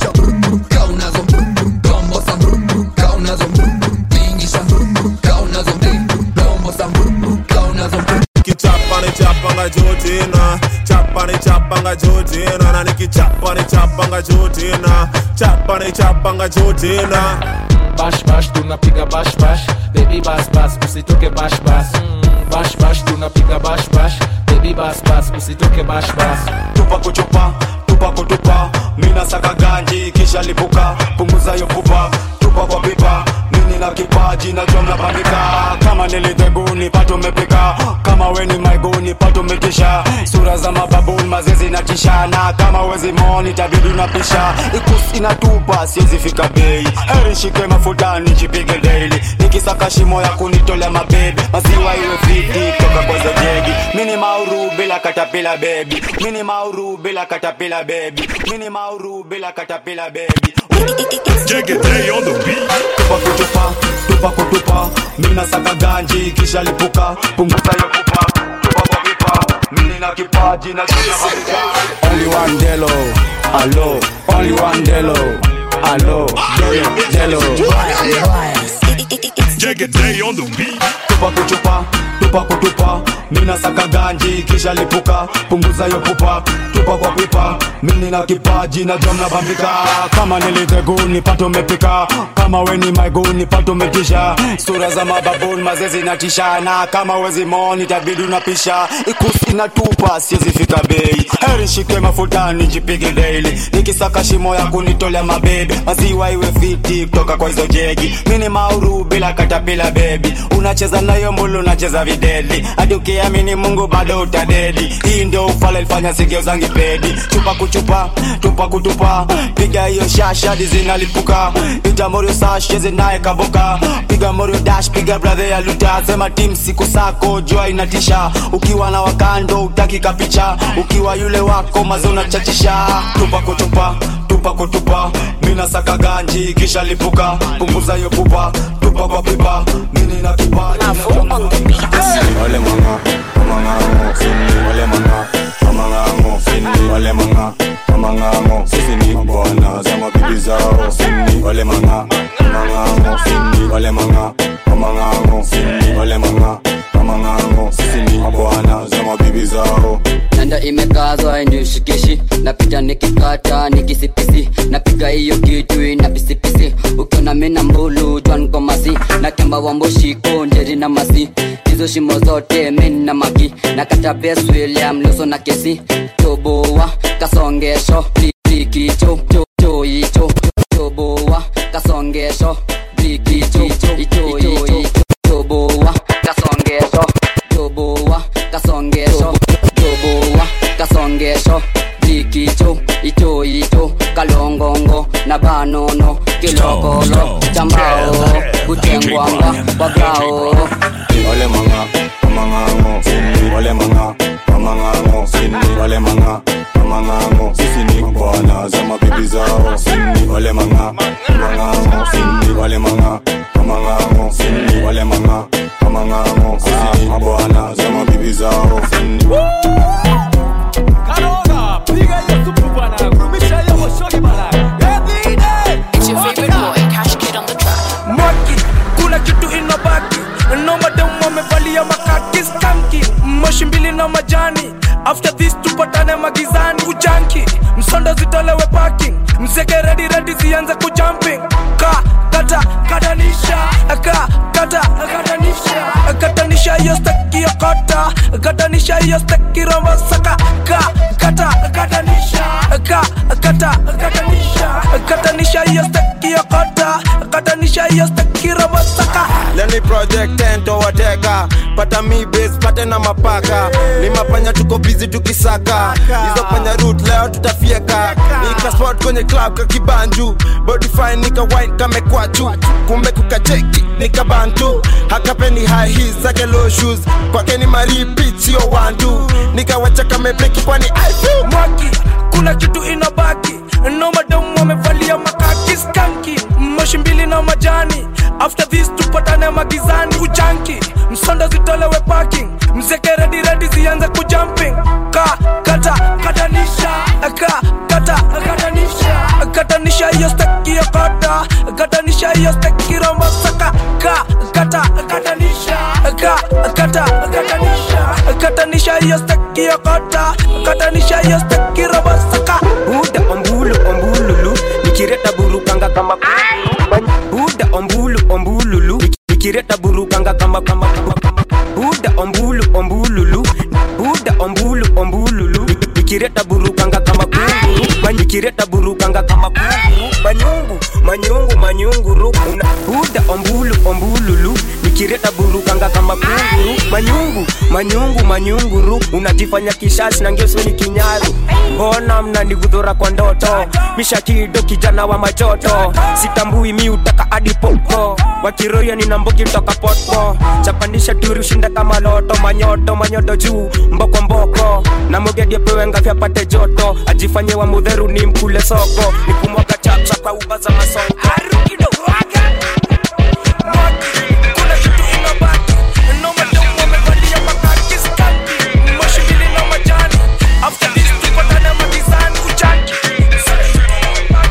Kaa unazo brum, brum, dombo sa brum, brum. Kaa unazo brum, brum, tingisha brum, brum. Kaa unazo brum, brum, dombo sa brum, brum. Kaa unazo brum, kichapa ni chapanga jotina chapa ni chapanga jotina na nikichapa ni chapanga jotina chapa ni chapanga jotina bash bash tunapiga bash bash baby bas bas usitoke bash bas bash bash tunapiga bash bash baby bas bas usitoke bash bas tupa kuchupa tupa kutupa mina saka ganji kisha lipuka punguza yo pupa tupa kwa pipa mini na kipaji na jom na bandika kama niliteguni pato mepika kama weni maiguni pato metisha sura za mababuni mazezi na tishana kama wezi moni tabidi unapisha ikus inatupa siwezi fika bei eri shike mafuta nijipige daily nikisaka shimo ya kunitolea mabebi maziwa iwe fiti toka kwa zejegi mini mauru bila katapila bebi mini mauru bila katapila bebi mini mauru bila katapila bebi tupa kutupa tupa kutupa mina saka ganji kisha lipuka punguza yo pupa tupa kwa pipa mini na kipaji na jina Only one delo, alo maliwandelo alo delo Jagged Day on the beat. tupa kuchupa tupa kutupa mina saka ganji kisha lipuka punguza yo pupa tupa kwa pipa mini na kipaji na jom na bambika kama niliteguni pato mepika kama weni maiguni pato metisha sura za mababuni mazezi na tishana kama wezi moni tabidi unapisha ikusi na tupa siezi fika bei heri shike mafutani jipige daily nikisaka shimo ya kunitolea mabebe maziwa iwe fiti kutoka kwa hizo jegi mini mauru bila katapila bebi unacheza nayo mbulu unacheza videli hadi ukiamini mungu bado utadedi hii ndio ufala ilifanya sigeuzangi pedi chupa kuchupa tupa kutupa piga hiyo shashadi zinalipuka ita morio sasheze naye kaboka piga morio dash piga brother ya luta sema tim siku sako jua inatisha ukiwa na wakando utaki kapicha ukiwa yule wako mazo unachachisha tupa kutupa tupa kutupa mina saka ganji kisha lipuka punguza hiyo pupa tupa kwa pipa mini na kipaji wale manga mamangango sini wale manga mamangango sini wale manga mamangango sisi ni bwana za mabibi zao sini wale manga mamangango sini wale manga mamangango sini wale manga mamangango sisi ni bwana za mabibi zao nanda imekazwa inishikishi napita nikikata nikisipisi napiga hiyo kitu ina pisipisi ukiona mina mbulu jwankomasi na kemba wamboshiko njeri na masi hizo shimo zote min na maki na kata bes william luso na kesi toboa kasongesho blikicho choicho toboa kasongesho blikicho ichoicho toboa kasongesho toboa kasongesho toboa kasongesho blikicho ichoicho kalongongo na banono kilokolo chambao kutengwanga wagao wale manga mamangango sini wale manga mamangango sini wale manga mamangango sisi ni bwana za mabibi zao sini wale manga mamangango sini wale manga mamangango sini wale manga mamangango sisi ni bwana za mabibi zao sini It's your favorite boy, Cash Kid on the track. Mwaki, kuna kitu inabaki no madam wamevalia makaki skanki moshi mbili na majani after this tupatane magizani kujanki msondo zitolewe parking mzeke redi redi zianze kujumping ka kata katanisha ka kata katanisha katanisha hiyo steki ya kota katanisha hiyo steki rombo saka ka kata katanisha ka kata katanisha katanisha hiyo steki ya kota katanisha hiyo steki rombo saka leni project tento wateka pata mi base pate na mapaka ni mapanya tuko busy tukisaka hizo panya root leo tutafieka nika spot kwenye club kakibanju body fine nika wine kamekwachu kumbe kukacheki nika bantu hakapeni high heels zake low shoes kwake ni maripit sio wantu nikawacha kamebreki kwani I feel mwaki kuna kitu inabaki no madam wamevalia makaki skanki moshi mbili na majani after this tupatane magizani kujanki msondo zitolewe parking mzeke redi redi zianze kujumping ka kata katanisha ka kata katanisha katanisha hiyo steki ya kota katanisha hiyo steki rombo saka ka kata katanisha ka kata katanisha katanisha hiyo steki ya kota katanisha hiyo steki rombo saka buda ombulu ombululu nikireta burukanga kama kunguru. buda ombulu ombululu nikireta burukanga kama kama kama kama. buda ombulu ombululu buda ombulu ombululu nikireta burukanga kama kunguru nikireta burukanga kama kunguru manyungu manyungu manyunguru una buda ombulu ombululu nikireta burukanga kama kunguru manyungu manyungu manyunguru unajifanya kishashi na ngesoni kinyaru mbona mnanigudhura kwa ndoto mishakido kijana wa majoto sitambui mi utaka hadi popo wakiroya nina mbogi toka poto chapanisha turi ushinda kama loto manyoto manyoto juu mboko mboko na mogedi apewe ngavi apate joto ajifanye wa mudheru ni mkule soko nikumwaga chapcha kwa uba za masoko After this tupatane magizani kujanki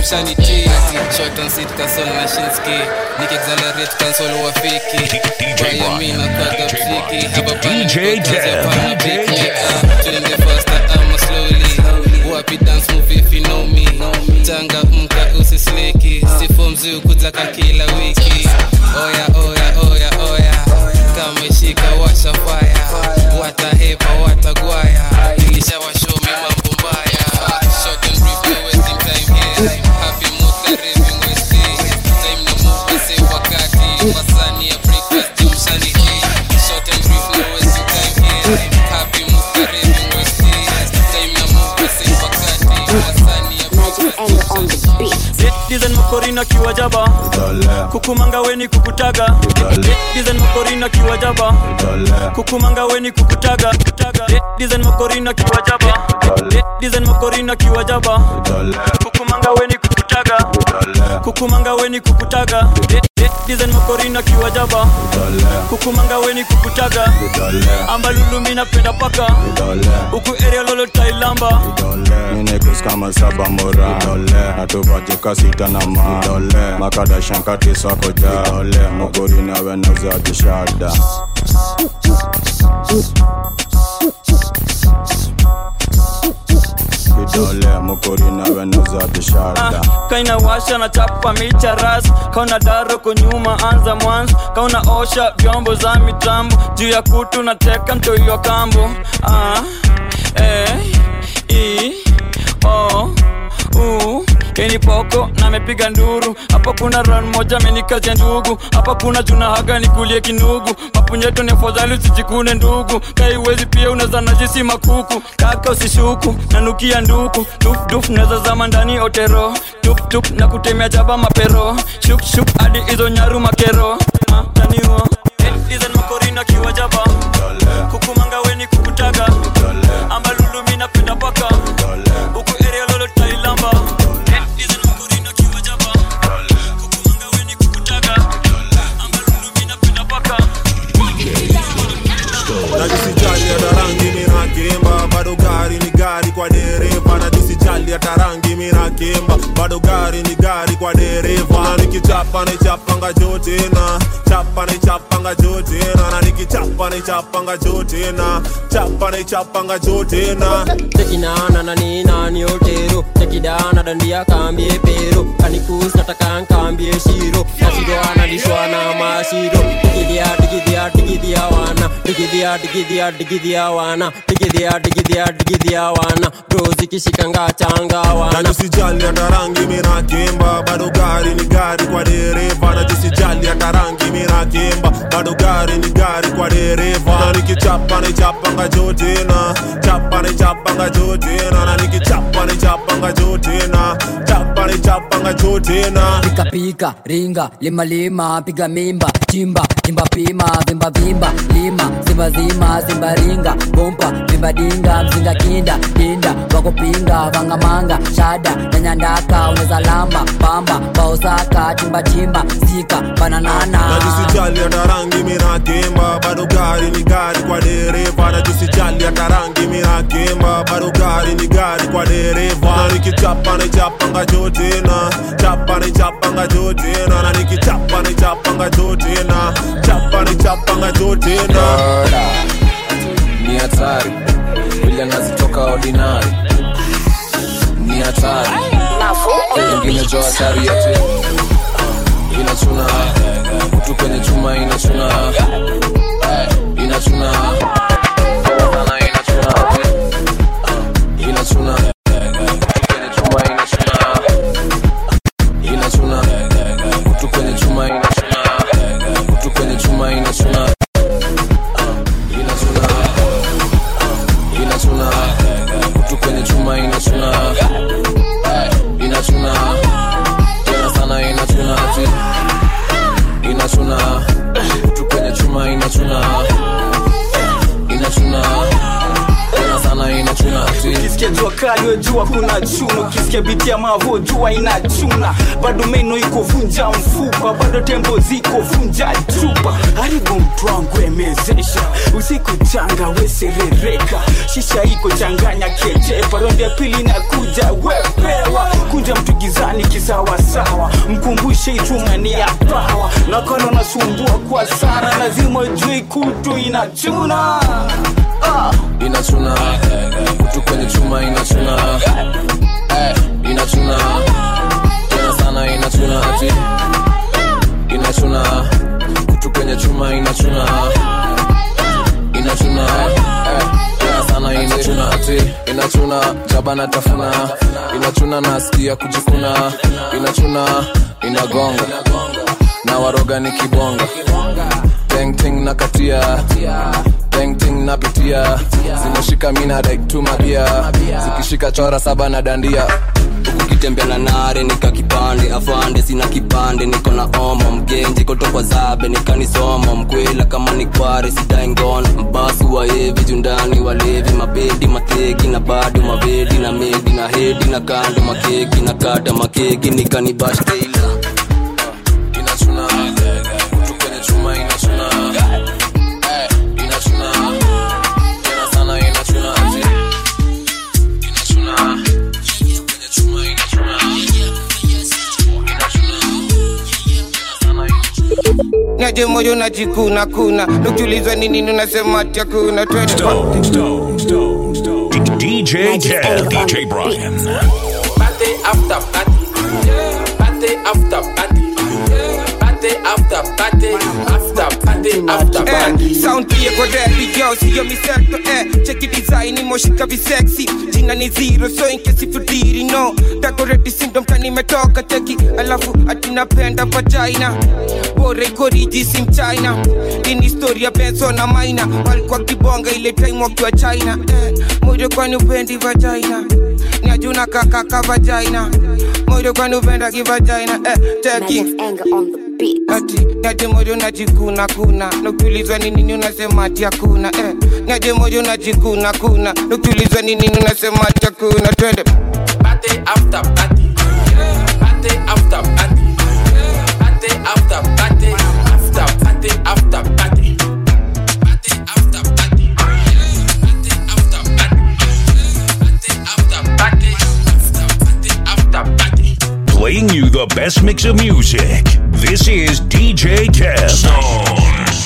ushaniti short on seat console na shinski nikexalerate console wafiki bayamina kwaga psiki hapa DJ Kev, DJ Kev. twende faster ama slowly wapi dance move if you know me tanga mka usisleki sifo mzi ukutaka kila wiki oya oya oya oya kama ishika washa faya watahepa watagwaya ilishawashomi mambo mbaya Short and brief, no wasting time here. Happy mood, karibu mwesti. Time na move, save wakati. Masani ya breakfast, jumshani hii. Short and brief, no wasting time here. Happy mood, karibu mwesti. Time na move, save wakati. Masani ya dizen makorina kiwajaba kukumanga weni kukutaga dizen makorina kiwajaba kukumanga weni kukutaga dizen makorina kiwajaba dizen makorina kiwajaba kukumanga weni kukutaga kukumanga weni kukutaga dizen makorina kiwajaba kukumanga weni kukutaga ambalulumi napenda paka huku area lolo tailamba Ninekus kama saba mora natuvajika sita na ma makada shankati sako ja mogori nawe nauza kishada kidole mokori nawe nauza kishada kaina washa na chapa micha ras kauna daro kunyuma anza mwanzo kauna osha vyombo za mitambo juu ya kutu na teka mtoiwa kambo ah, eh, i, o, u Keni poko na mepiga nduru hapa kuna ran moja amenikazia ndugu hapa kuna juna haga nikulie kinugu mapunyeto ni afadhali usijikune ndugu kaiwezi pia unaweza najisi makuku kaka usishuku nanukia nduku dufduf naweza zama ndani otero tuptup na kutemea jaba mapero shukshuk hadi hizo nyaru makero Ah, taniwa dizen makorina kiwa jaba kukumanga weni kukutaga ambalulumi napenda paka huku area lolo tailamba najisijali hata rangi minakemba bado gari ni gari kwa dereva najisijali hata rangi minakemba bado gari ni gari kwa dereva na nikichapa naichapanga jo tena chapa naichapanga jo tena na nikichapa naichapanga jo tena chapa naichapanga jo tena tekinana na ninani otero tekidana dandia kambie pero kanikus nataka nkambie shiro nashidwana lishwana mashiro digidhia digidhia digidhia wana digidhia digidhia digidhia wana digidhia digidhia digidhia wana bro zikishikanga changa wana najisijali hata rangi minakemba bado gari ni gari kwa dereva najisijali hata rangi minakemba bado gari ni gari kwa dereva na nikichapa naichapanga jo tena chapa naichapanga jo tena na nikichapa naichapanga jo tena chapa naichapanga jo tena pika pika ringa lima lima piga mimba chimba chimba pima vimba vimba lima zimba zima zimba ringa bompa vimba dinga mzinga kinda dinda wakupinga vangamanga shada nyanyandaka uneza lamba pamba baosaka chimba chimba sika bananana najisijali hata rangi minakemba bado gari ni gari kwa dereva najisijali hata rangi minakemba bado gari ni gari kwa dereva na nikichapa naichapanga jo tena chapa naichapanga jo tena na nikichapa naichapanga jo tena chapa naichapanga jo tena ni hatari vile nazitoka ordinary ni hatari ingine jo hatari yote inachuna kutu kwenye chuma inachuna inachuna sana inachuna inachuna kutu kwenye chuma inachuna inachuna kutu kwenye chuma inachuna kutu kwenye chuma inachuna inachuna inachuna kutu kwenye chuma inachuna inachuna tena sana inachuna ati inachuna kutu kwenye chuma inachuna inachuna tena sana inachuna ati ukisikia jua kali we jua kuna chuna ukisikia biti ya mavo jua inachuna bado meno iko vunja mfupa bado tembo ziko vunja chupa haribu mtu wangu emezesha usiku changa weserereka shisha iko changanya kejepa ronde ya pili na kuja wepewa kunja mtu giza gizani kisawasawa mkumbushe ichuma ni ya pawa nakona nasumbua kwa sana lazima jui kutu inachuna ah. inachuna kutu kwenye chuma inachuna eh, inachuna tena sana inachuna ati inachuna kutu kwenye chuma inachuna inachuna eh, tena sana inachuna ati inachuna jaba na tafuna inachuna nasikia kujikuna inachuna inagonga na waroga ni kibonga tengting na katia tengting napitia zimeshika mina daiktumabia zikishika chora saba na dandia ukitembea na nare nika kipande afande sina kipande niko na omo mgenji kotokwa zabe nikanisomo mkwela kama ni kware sidaingono mbasi waevi jundani walevi mabedi mateki na bado mabedi na medi na hedi na kando makeki na kata makeki nikanibash teila inachuna kutu kwenye chuma inachuna Eh, inachuna tena sana inachuna ati inachuna kutu kwenye chuma inachuna naje moyo najikuna kuna nukiulizwa ni nini unasema ati hakuna twende Stone, Stone, Stone, Stone. DJ Kev, DJ Brian. Party after party. Party after party. Party after party. After party after party. Eh, sound pia kwa rap yo siyo miseto eh cheki design imoshika visexy jina ni zero so in case if you didn't know decorate syndrome kani imetoka cheki alafu atinapenda vagina bora iko riji sim china ini historia benso na maina walikuwa kibonga ile time wakiwa china eh, moyo kwani upendi vagina ni ajuna kakaka vagina moyo kwani upenda kivagina eh, cheki ati naje moyo najikuna kuna nukiulizwa ni nini unasema ati hakuna eh. naje moyo najikuna kuna nukiulizwa ni nini unasema ati hakuna twende Party after party. Party after party. Party after party. After party after party. Party after party. Party after party. Party after party. After party after party. Playing you the best mix of music. This is DJ Kev. Stone.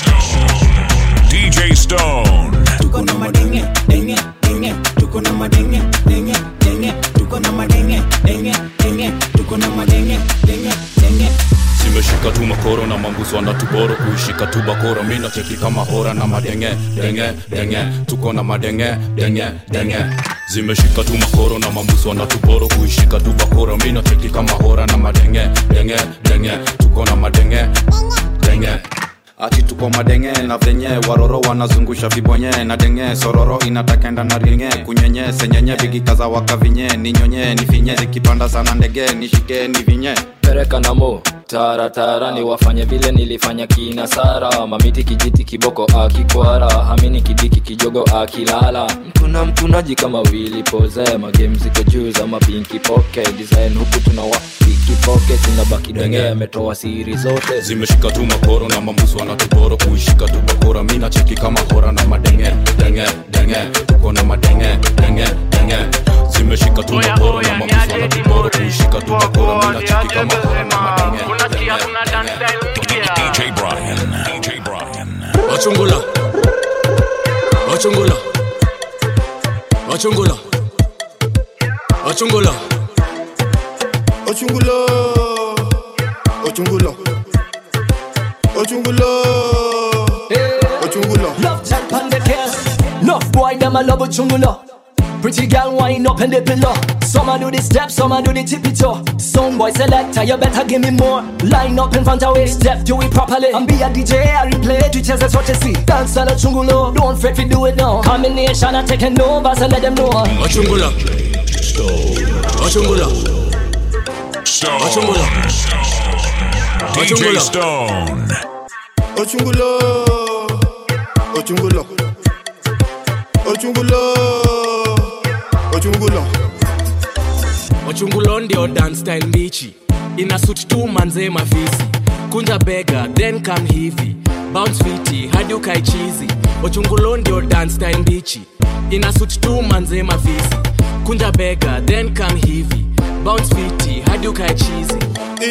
DJ Stone. tuko na madenge denge denge tuko na madenge denge denge tuko na madenge denge denge tuko na madenge denge denge zimeshika tu makoro na mambuzo na tuboro kuishika tu bakoro mina cheki kama hora na madenge denge denge tuko na madenge denge denge zimeshika tu makoro na mambuzo na tuboro kuishika tu bakoro mina cheki kama hora na madenge denge denge tuko na madenge denge ati tuko madenge na venye waroro wanazungusha vibonye na denge sororo inatakenda na ringe kunyenye senyenye vigikaza wakavinye ninyonye nifinye zikipanda sana ndege nishike nivinye pereka na mo taratara ni wafanye vile nilifanya kina sara mamiti kijiti kiboko akikwara hamini kidiki kijogo akilala mtuna mtunaji kama wili poze magame ziko juu za mapinki poke design huku tunawa piki poke zinabaki denge ametoa siri zote zimeshika tu makoro na mambusu wanatuboro kuishika tu bakora mina cheki kama hora na madenge denge denge tuko na madenge denge denge zimeshika tu makoro na mambusu wanatuboro kuishika tu bakora mina cheki kama hora na madenge DJ Brian. DJ Brian. Wachungula. Wachungula. Wachungula. Wachungula. Ochungulo, Ochungulo, Ochungulo, Ochungulo. Love jack on the case. Love boy, them a love a chungulo. Pretty girl wind up in the pillow. Some a do the step, some a do the tippy toe. Some boy selector, you better give me more. Line up in front of we step, do it properly. And be a DJ, I replay it, just as what you see. Dance on the chungulo, don't fret we do it now. Combination, I taking over, so let them know. Wachungula. Wachungula. Stone. Wachungula. DJ Stone. Ochungulo, Ochungulo, Ochungulo, Ochungulo. Wachungulo ndio dance style mbichi ina suit tu manze mafisi kunja bega then come hivi bounce fiti hadi ukae chizi Wachungulo ndio dance style mbichi ina suit tu manze mafisi kunja bega then come hivi bounce fiti hadi ukae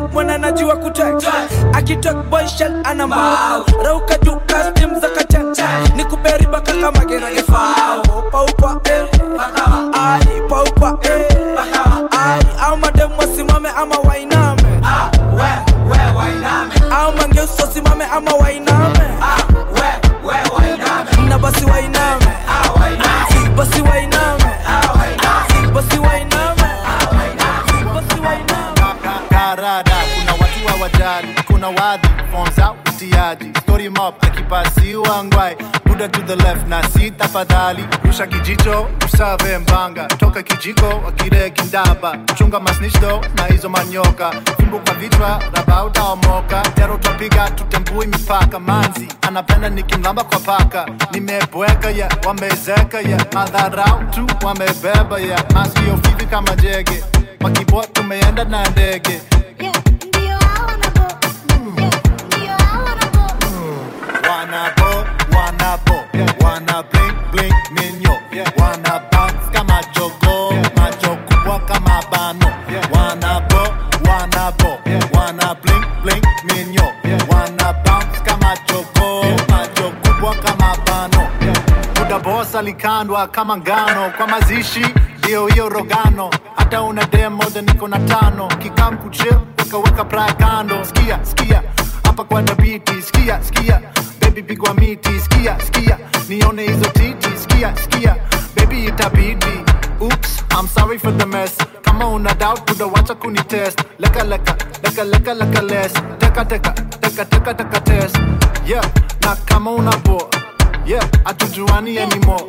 mwana najua kutek akitok boy shell ana mau rauka juu kastim za kachacha ni kuberi baka kama gerage fao paupa eh ai paupa eh ai au madem wasimame ama wainame au mangeuso simame ama wainame na basi wainame basi wainame basi wainame karada kuna watu wa wajali kuna wadhi forms out utiaji story mob akipasiwa ngwai buda to the left na si tafadhali rusha kijicho usave mbanga toka kijiko wakire kindaba chunga masnishdo na hizo manyoka fimbo kwa vichwa raba utaomoka tero twapiga tutembui mipaka manzi anapenda nikimlamba kwa paka nimebweka ya wamezeka ya madharau tu wamebeba ya maskio fivi kama jege makibo tumeenda na ndege wanabo wanabo wana bling bling minyo wana bounce kama jogo macho kubwa kama bano wanabo wanabo wana bling bling minyo wana bounce kama jogo macho kubwa kama bano muda boss alikandwa kama ngano kwa mazishi ndio hiyo rogano hata una demo then niko na tano kikam kuchil wakaweka praya kando skia skia hapa kwa dabiti skia skia baby pigwa miti skia skia nione hizo titi skia skia baby itabidi oops i'm sorry for the mess kama una doubt tudawacha kunitest leka leka leka leka leka less teka teka teka teka teka test yeah na kama una bo yeah atujuani anymore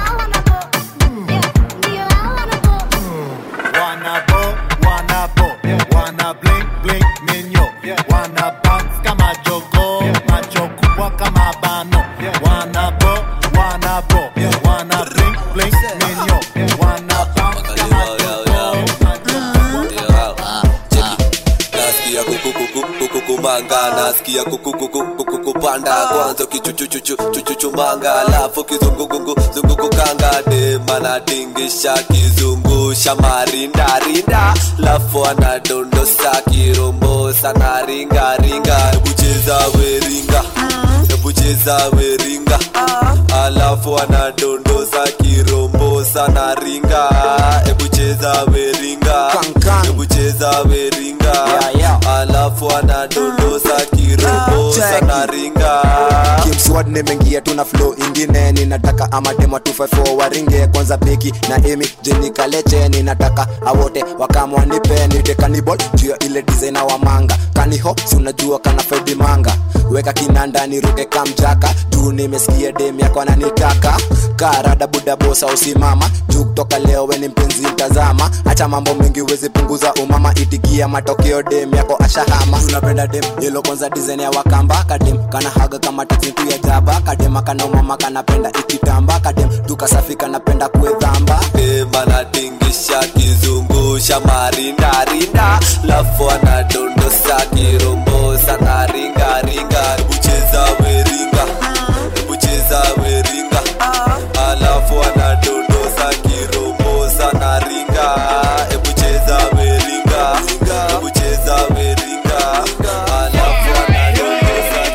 wanabo wanabo wana bling bling minyo wana bounce kama jogo macho kubwa kama bano wanabo wanabo wana bling bling minyo wana bounce kama jogo nasikia kukukumanga nasikia kukukupanda kwanza kichuchuchuchuchuchumanga alafu kizungugungu zungukukanga demanatingisha kizungusha marindarinda lafu anadondosa kirombosa na ringaringa ebucheza weringa ebucheza weringa alafu anadondosa kirombosa na ringa ebucheza weringa ebucheza weringa alafu anadondosa kirombosa na ringa kimswad nimeingia tuna flow ingine ninataka amatema 254 waringe kwanza beki na emi jenikaleche ninataka awote wakamwanipe nite kanibol juu ya ile designer wa manga kaniho si unajua kana fedi manga weka kinanda niruke kamjaka juu nimesikia dem yako ananitaka karada buda bosa usimama juu kutoka leo weni mpenzi mtazama acha mambo mengi uwezi punguza umama itikia matokeo dem yako ashahama tunapenda dem yelo kwanza design ya wakamba kadem kana haga kama taksi tu ya jaba kadem kana umama kanapenda ikitamba kadem tukasafi kanapenda kuedhamba demanatingisha kizungusha marindarinda lafu anadondosa kirombosa na ringaringa ebucheza weringa ebucheza weringa alafu anadondosa kirombosa na ringa ebucheza weringa ebucheza weringa alafu anadondosa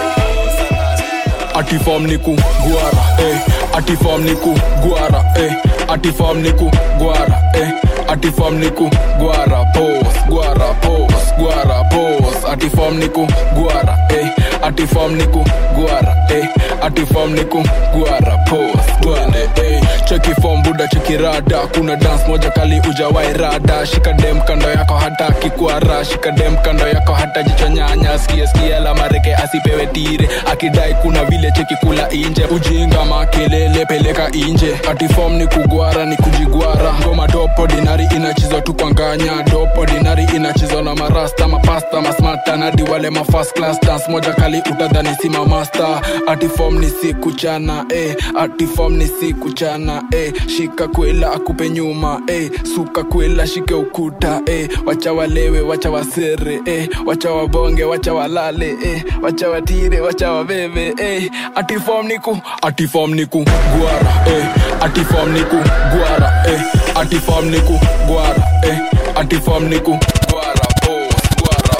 atifam niku gwara eh atifam niku gwara eh atifam niku gwara eh atifam niku gwara pos gwara pos gwara pos atifam niku gwara eh atifam niku gwara eh atifam niku gwara pos gwara eh cheki form buda cheki rada kuna dance moja kali ujawai rada shika dem kando yako hata kikwara shika dem kando yako hata jicho nyanya skia skia la mareke asipewe tire akidai kuna vile cheki kula inje ujinga makelele peleka inje atifom ni kugwara ni kujigwara ngoma dopo dinari inachizwa tu kwa nganya dopo dinari inachizwa na marasta mapasta masmata nadi wale ma first class dance moja kali utadhani sima master atifom ni siku chana eh atifom ni siku chana eh shika kwela akupe nyuma eh suka kwela shike ukuta eh wacha walewe wacha wasere eh wacha wabonge wacha walale eh wacha watire wacha wabebe eh atifom niku atifom niku gwara eh atifom niku gwara eh atifom niku gwara eh atifom niku gwara pos gwara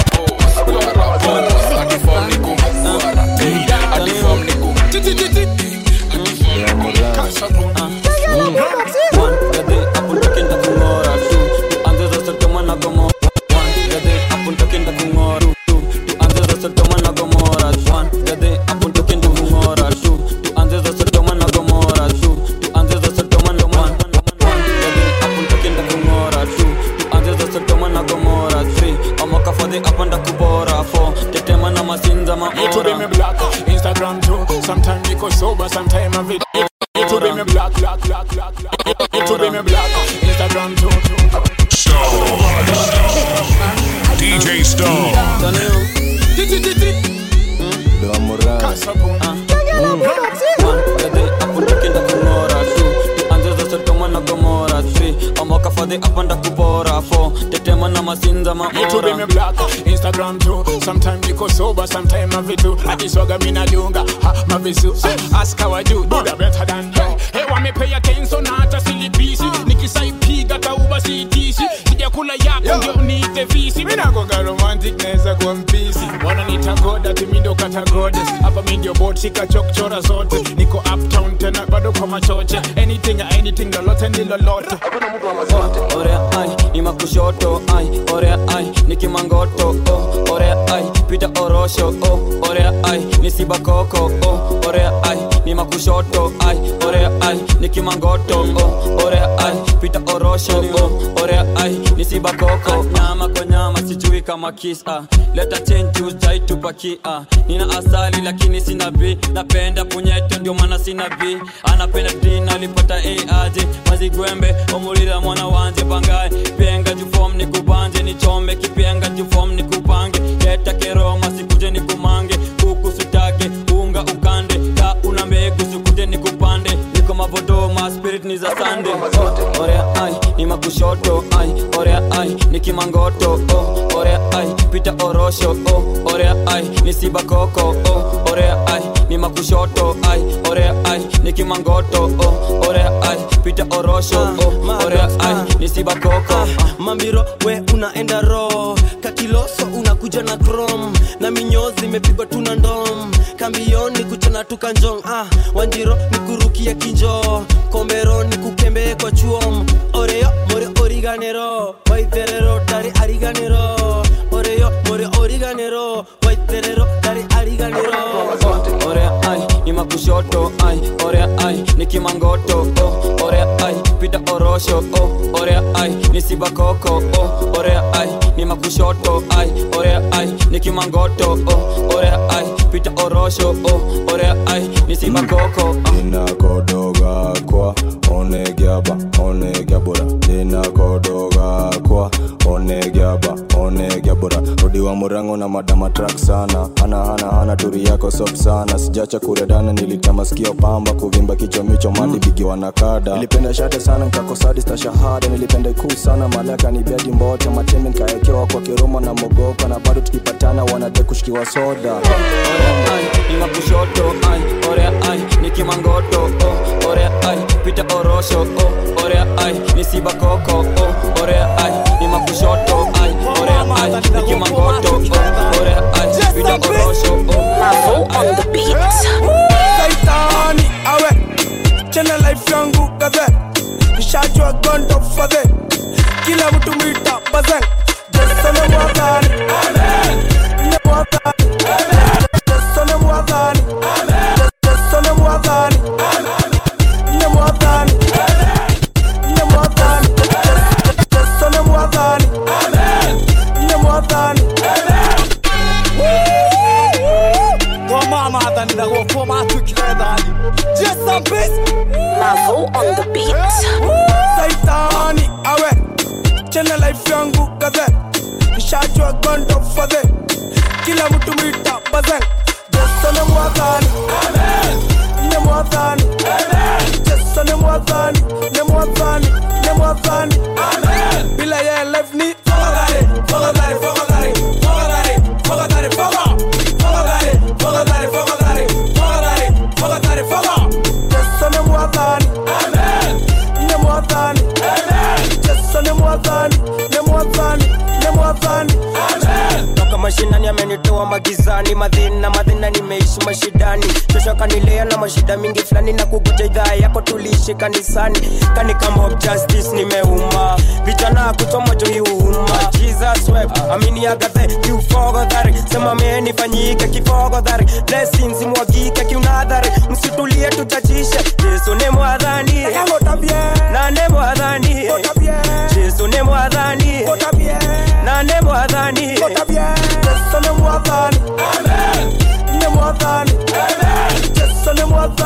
niko sober, sometime I it, it, it will be me black, black, black, black, black. It, it will be me black. Instagram too. DJ Stone. amokafadhi apanda kupora fo tetema na masinza It will be me maora black. Instagram too. Sometime niko sober, sometime I vitu. Adiswaga mina dunga, ha mavisu. Ask how I do, do the better than you. Hey, wame pay attention na hata silipisi. Nikisaipiga tauba sitisi. Sijakula yako ndio niite visi. Mina konga romantic naweza kuwa mpisi. Wananiita god ati mi ndo kata goddess. Hapa mi ndio bot shika chokchora zote. Niko uptown tena bado kwa machoche. Anything anything lolote ni lolote. orea ai ni makushoto ai orea ai ni kimangoto oh, orea ai pita orosho oh, orea ai ni sibakoko oh, orea ai ni makushoto ai orea ai ni kimangoto oh, orea ai pita orosho oh, orea ai ni sibakoko nyama kwa nyama sijui kama kisa leta chenju jaitupakia nina asali lakini sina b napenda punyeto ndio maana sina b anapenda dina alipata aje mazigwembe omulira mwana wanje bangaye penga jufom ni kubanje nichombe kipenga jufom ni kupange leta keroma sikuje ni kumange kuku sutake unga ukande ka una mbegu sikuje ni kupande niko mavodoma spirit ni za sande oh, orea ai ni makushoto ai orea ai ni kimangoto oh, orea ai pita orosho oh, orea ai ni sibakoko oh, orea ai ni makushoto ai orea ai ni kimangoto oh, orea ai pita orosho oh, orea ai ni sibakoko mambiro we unaenda ro kakiloso unakuja na krom na minyozi imepigwa tuna ndom kambioni kuchana tukanjong ah, wanjiro ni kurukia kinjo kombero ni kukembe kwa chuom oreyo more origanero waitherero dari ariganero oreyo more origanero waitherero dari ariganero orea ai ni makushoto ai orea ai ni kimangoto oh, orea ai pita orosho oh, orea ai ni sibakoko oh, orea ai ni makushoto ai orea ai ni kimangoto oh, orea ai pita orosho oh, orea ai ni sibakoko inakodoga kwa onegiaba onegiabura inakodoga kwa onegiaba onegiabura rodiwa murango na madama trak sana hana hana hana turi yako sop sana sijacha kuredana nilitama sikio pamba kuvimba kichwa micho mali bigi wanakada nilipenda shate sana nkakosadi sta shahada nilipenda ikuu sana malaka ni bedi mbote matemi nkaekewa kwa kiroma na mogoka na bado tukipatana wanade kushikiwa soda ni makushoto ai orea ai ni kimangoto oh, orea ai pita orosho oh, orea ai ni sibakoko oh, orea ai ni makushoto ai orea ai ni kimangoto oh, orea ai pita orosho oh, on the beat Saitani awe chena life yangu kaze nishajua gondo fadhe kila mtu mwita bazen jesone mwadhani ne mwadhani jesone mwadhani jesone mwadhani ne mwadhani ne mwadhani jesone mwadhani ne mwadhani Kwa mama adhani na kwa kwa matu kidhani Just a bit Mavo on the beat Saitani awe chena life yangu kaze nishajua gondo fadhe kila mtu mwita bazen jesone mwadhani ne mwadhani jesone mwadhani ne mwadhani ne mwadhani bila ye life ni fogadhari fogadhari fogadhari fogadhari fogadhari foga fogadhari fogadhari fogadhari fogadhari fogadhari foga jesone mwadhani ne mwadhani jesone mwadhani ne mwadhani ne mwadhani toka mashinani amenitoa magizani madhina madhina nimeishi mashidani shosho kanilea na mashida mingi fulani na kugoja idhaa yako tuliishi kanisani kani kama of justice nimeuma vijana kuchoma jo iuma jesus web amini agathe kiufogodhari sema menifanyike kifogodhari blessings mwagike kiunadhari msitulie tuchachishe yesu ni mwadhani na ne mwadhani yesu ni mwadhani na ne mwadhani jesone mwadhani ne mwadhani jesone mwadhani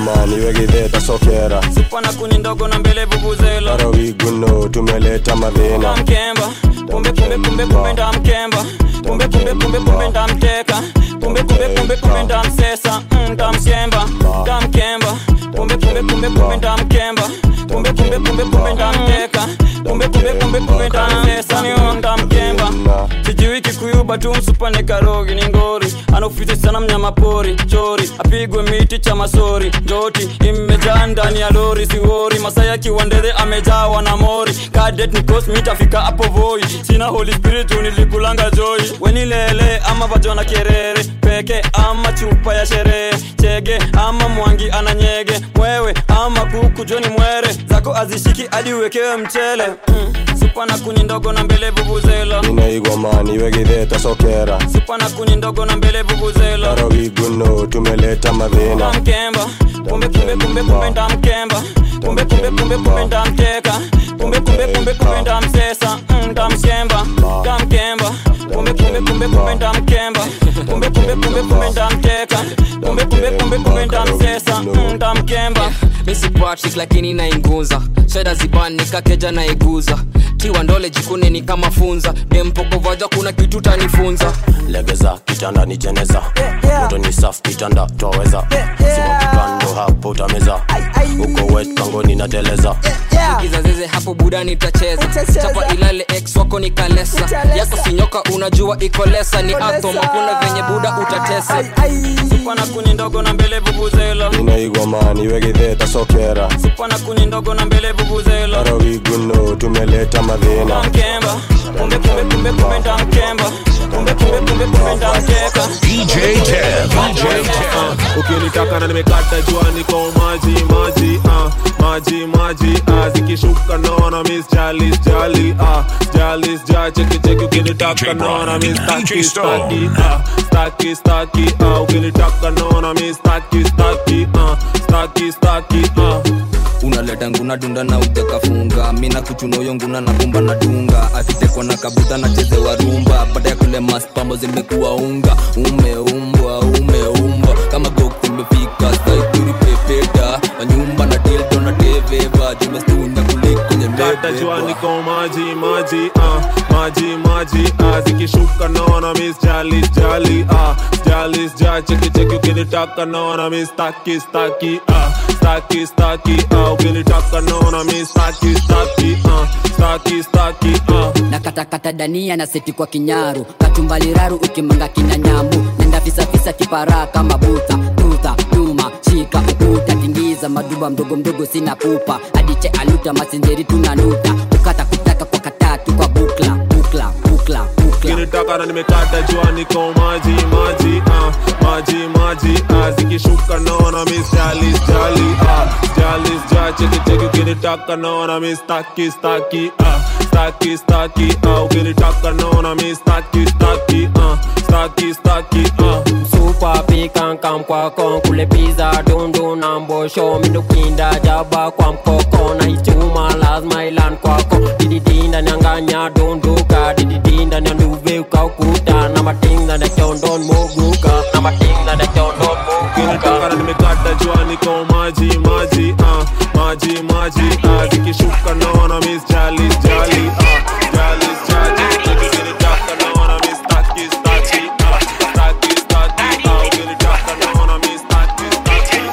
igomani wegidheta sokera pana kuni ndogo na mbele vuvuzela arawiguno tumeleta madhina mkemba kumbe kumbe kumbe kumbe ndamkemba kumbe kumbe kumbe kumbe ndamteka kumbe kumbe kumbe kumbe ndamsesa mm, ndamshemba ndamkemba kumbe kumbe kumbe kumbe ndamkemba kumbe kumbe kumbe kumbe ndamteka kumbe kumbe kumbe kumbe ndamsesa niyo ndamkemba sijui kikuyuba tu msupane karogi ni ngori anakuficha sana mnyama pori chori apigwe miti cha masori njoti imejaa ndani ya lori siwori masaya kiwandere amejawa na mori kadet ni cosmi tafika hapo voi sina holy spirit nilikulanga joy wenilele ama vajona kerere peke ama chupa ya sherehe chege ama mwangi ananyege mwewe ama kuku joni mwere zako azishiki hadi uwekewe mchele mm. supa na kuni ndogo na mbele vuvuzela ina igomani wegidheta sokera supa na kuni ndogo na mbele vuvuzela arawiguno tumeleta madhina ndamkemba kumbe kumbe kumbe kumbe ndamkemba kumbe kumbe kumbe kumbe ndamteka kumbe kumbe kumbe kumbe ndamsesa mm, ndamshemba ndamkemba kumbe kumbe kumbe kumbe ndamkemba kumbe kumbe kumbe kumbe ndamteka kumbe kumbe kumbe kumbe ndamsesa mm, ndamkemba misi patrick lakini nainguza sheda zibani nikakeja naiguza tiwa ndole jikune ni kama funza dempokovaja kuna kitu tanifunza legeza kitanda ni jeneza moto ni saf kitanda twaweza simamikando hapo utameza uko wet kangoni nateleza kizazeze hapo buda nitacheza chapa ilale ex wako ni kalesa yako sinyoka unajua iko lesa ni atom hakuna venye buda utatesa supa na kuni ndogo na mbele vuvuzela ina igomani wegidheta sokera supa na kuni ndogo na mbele vuvuzela arawiguno tumeleta madhina ndamkemba kumbe kumbe kumbe kumbe ndamkemba kumbe kumbe kumbe kumbe ndamteka DJ Kev, DJ Kev. ukinitaka na nimekata jua niko maji maji ah, maji maji ah, zikishuka naona miss jalis jali ah, jalis ja cheki cheki ukinitaka naona miss staki staki ah, staki staki ah, ukinitaka naona miss staki staki ah, staki staki ah. unaleta nguna dunda na utekafunga mina kuchunoyo nguna na kumba na dunga akitekwa na kabuta na chezewa rumba baada ya kule maspambo zimekuwa unga umeumbwa umeumbwa kama gok imefika saituri pepeta manyumba na dildo na deveva jimestunya kuliko kwenye kata jua niko maji maji ah, maji maji ah, zikishuka naona miss jalis jali ah, jalis ja cheki cheki ukinitaka naona miss staki staki ah, staki staki ah, ukinitaka naona miss staki staki ah, staki staki ah. na katakata dania na seti kwa kinyaru katumbaliraru ukimanga kina nyambu nenda fisafisa kiparaa kama buta tuta tuma shika ukuta tingiza maduba mdogo mdogo sina pupa adiche aluta masinjeri tunanuta kukata kutaka kwa katatu kwa bukla bukla bukla bukla ukinitaka na nimekata jua niko maji maji ah, maji maji ah, zikishuka naona miss jalis jali ah, jalis ja cheki cheki ukinitaka naona miss staki staki ah, staki staki ah, ukinitaka naona miss staki staki ah, staki staki ah. Super pikan kam kwa kon kule pizza dundu na mbosho mindukinda jaba kwa mkoko na ichuma lazima ilan kwako dididinda nyanganya dunduka dididinda nyanduve ukaukuta na matinga na chondon moguka na matinga na chondon ukinitaka na nimekata jua niko maji maji ah, maji maji ah, zikishuka naona miss jalis jali ah, jalis jali ukinitaka naona miss staki staki ah, staki staki ah, ukinitaka naona miss staki staki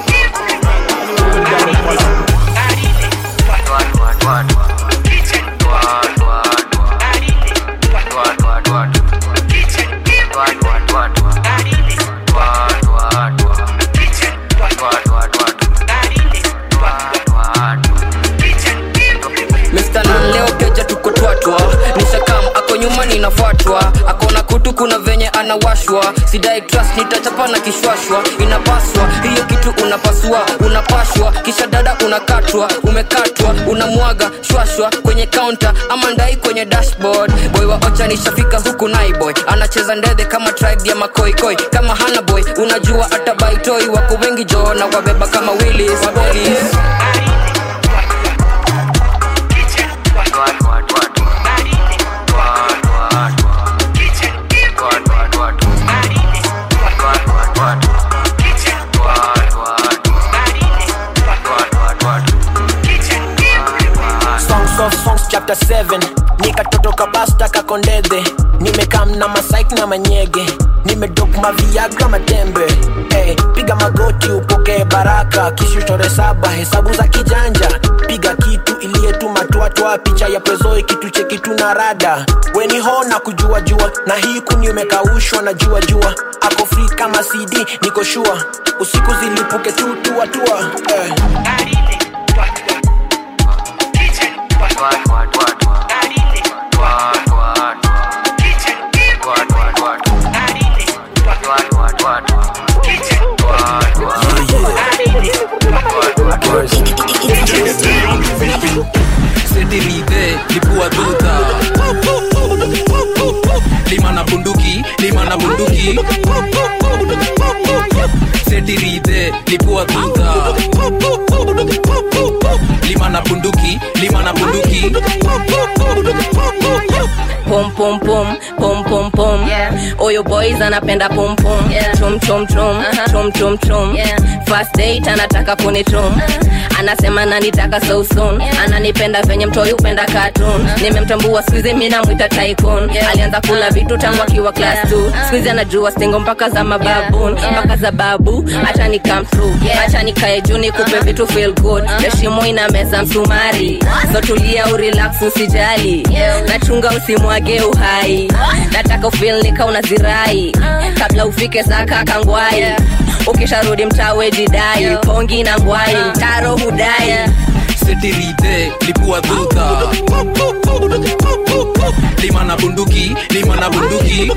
Mr. Nan leo keja tuko twatwa nishakam ako nyuma ninafuatwa akona kutu kuna venye anawashwa sidai trust nitachapa na kishwashwa inapaswa hiyo kitu unapasua unapashwa kisha dada unakatwa umekatwa unamwaga shwashwa kwenye kaunta ama ndai kwenye dashboard boy wa ocha nishafika huku naiboy anacheza ndedhe kama tribe ya makoikoi kama hana boy unajua hata baitoi wako wengi jo na wabeba kama willis Willis. ka 7 nikatoto kabasta kakondedhe nimekam na masaik na manyege nimedok maviagra matembe hey, piga magoti upokee baraka kishutore saba hesabu za kijanja piga kitu iliyetumatwatwa picha ya prezoi kitu chekitu na rada weni ho na kujua jua na hii kuni umekaushwa na jua jua ako free kama cd niko shua usiku zilipuke tu tuatua eh. setirite lipua duta lima na bunduki lima na bunduki setirite lipua duta lima na bunduki lima na bunduki pom pom pom pom pom pom oyo boys anapenda pom pom chum chum chum chum chum chum first date anataka kunichum anasema nanitaka so soon ananipenda venye mtoi upenda cartoon nimemtambua skuizi mi namwita tycoon alianza kula vitu tangu akiwa class 2 skuizi anajua stingo mpaka za mababun mpaka za babu acha ni come through acha nikae juu nikupe vitu feel good heshimo ina meza msumari so tulia urelax usijali nachunga usimwage uhai nataka ufil nika unazirai kabla ufike saka kangwai ukisharudi mtawe jidai pongi na ngwai mtaro hudai setirite lipua duta lima na bunduki lima na bunduki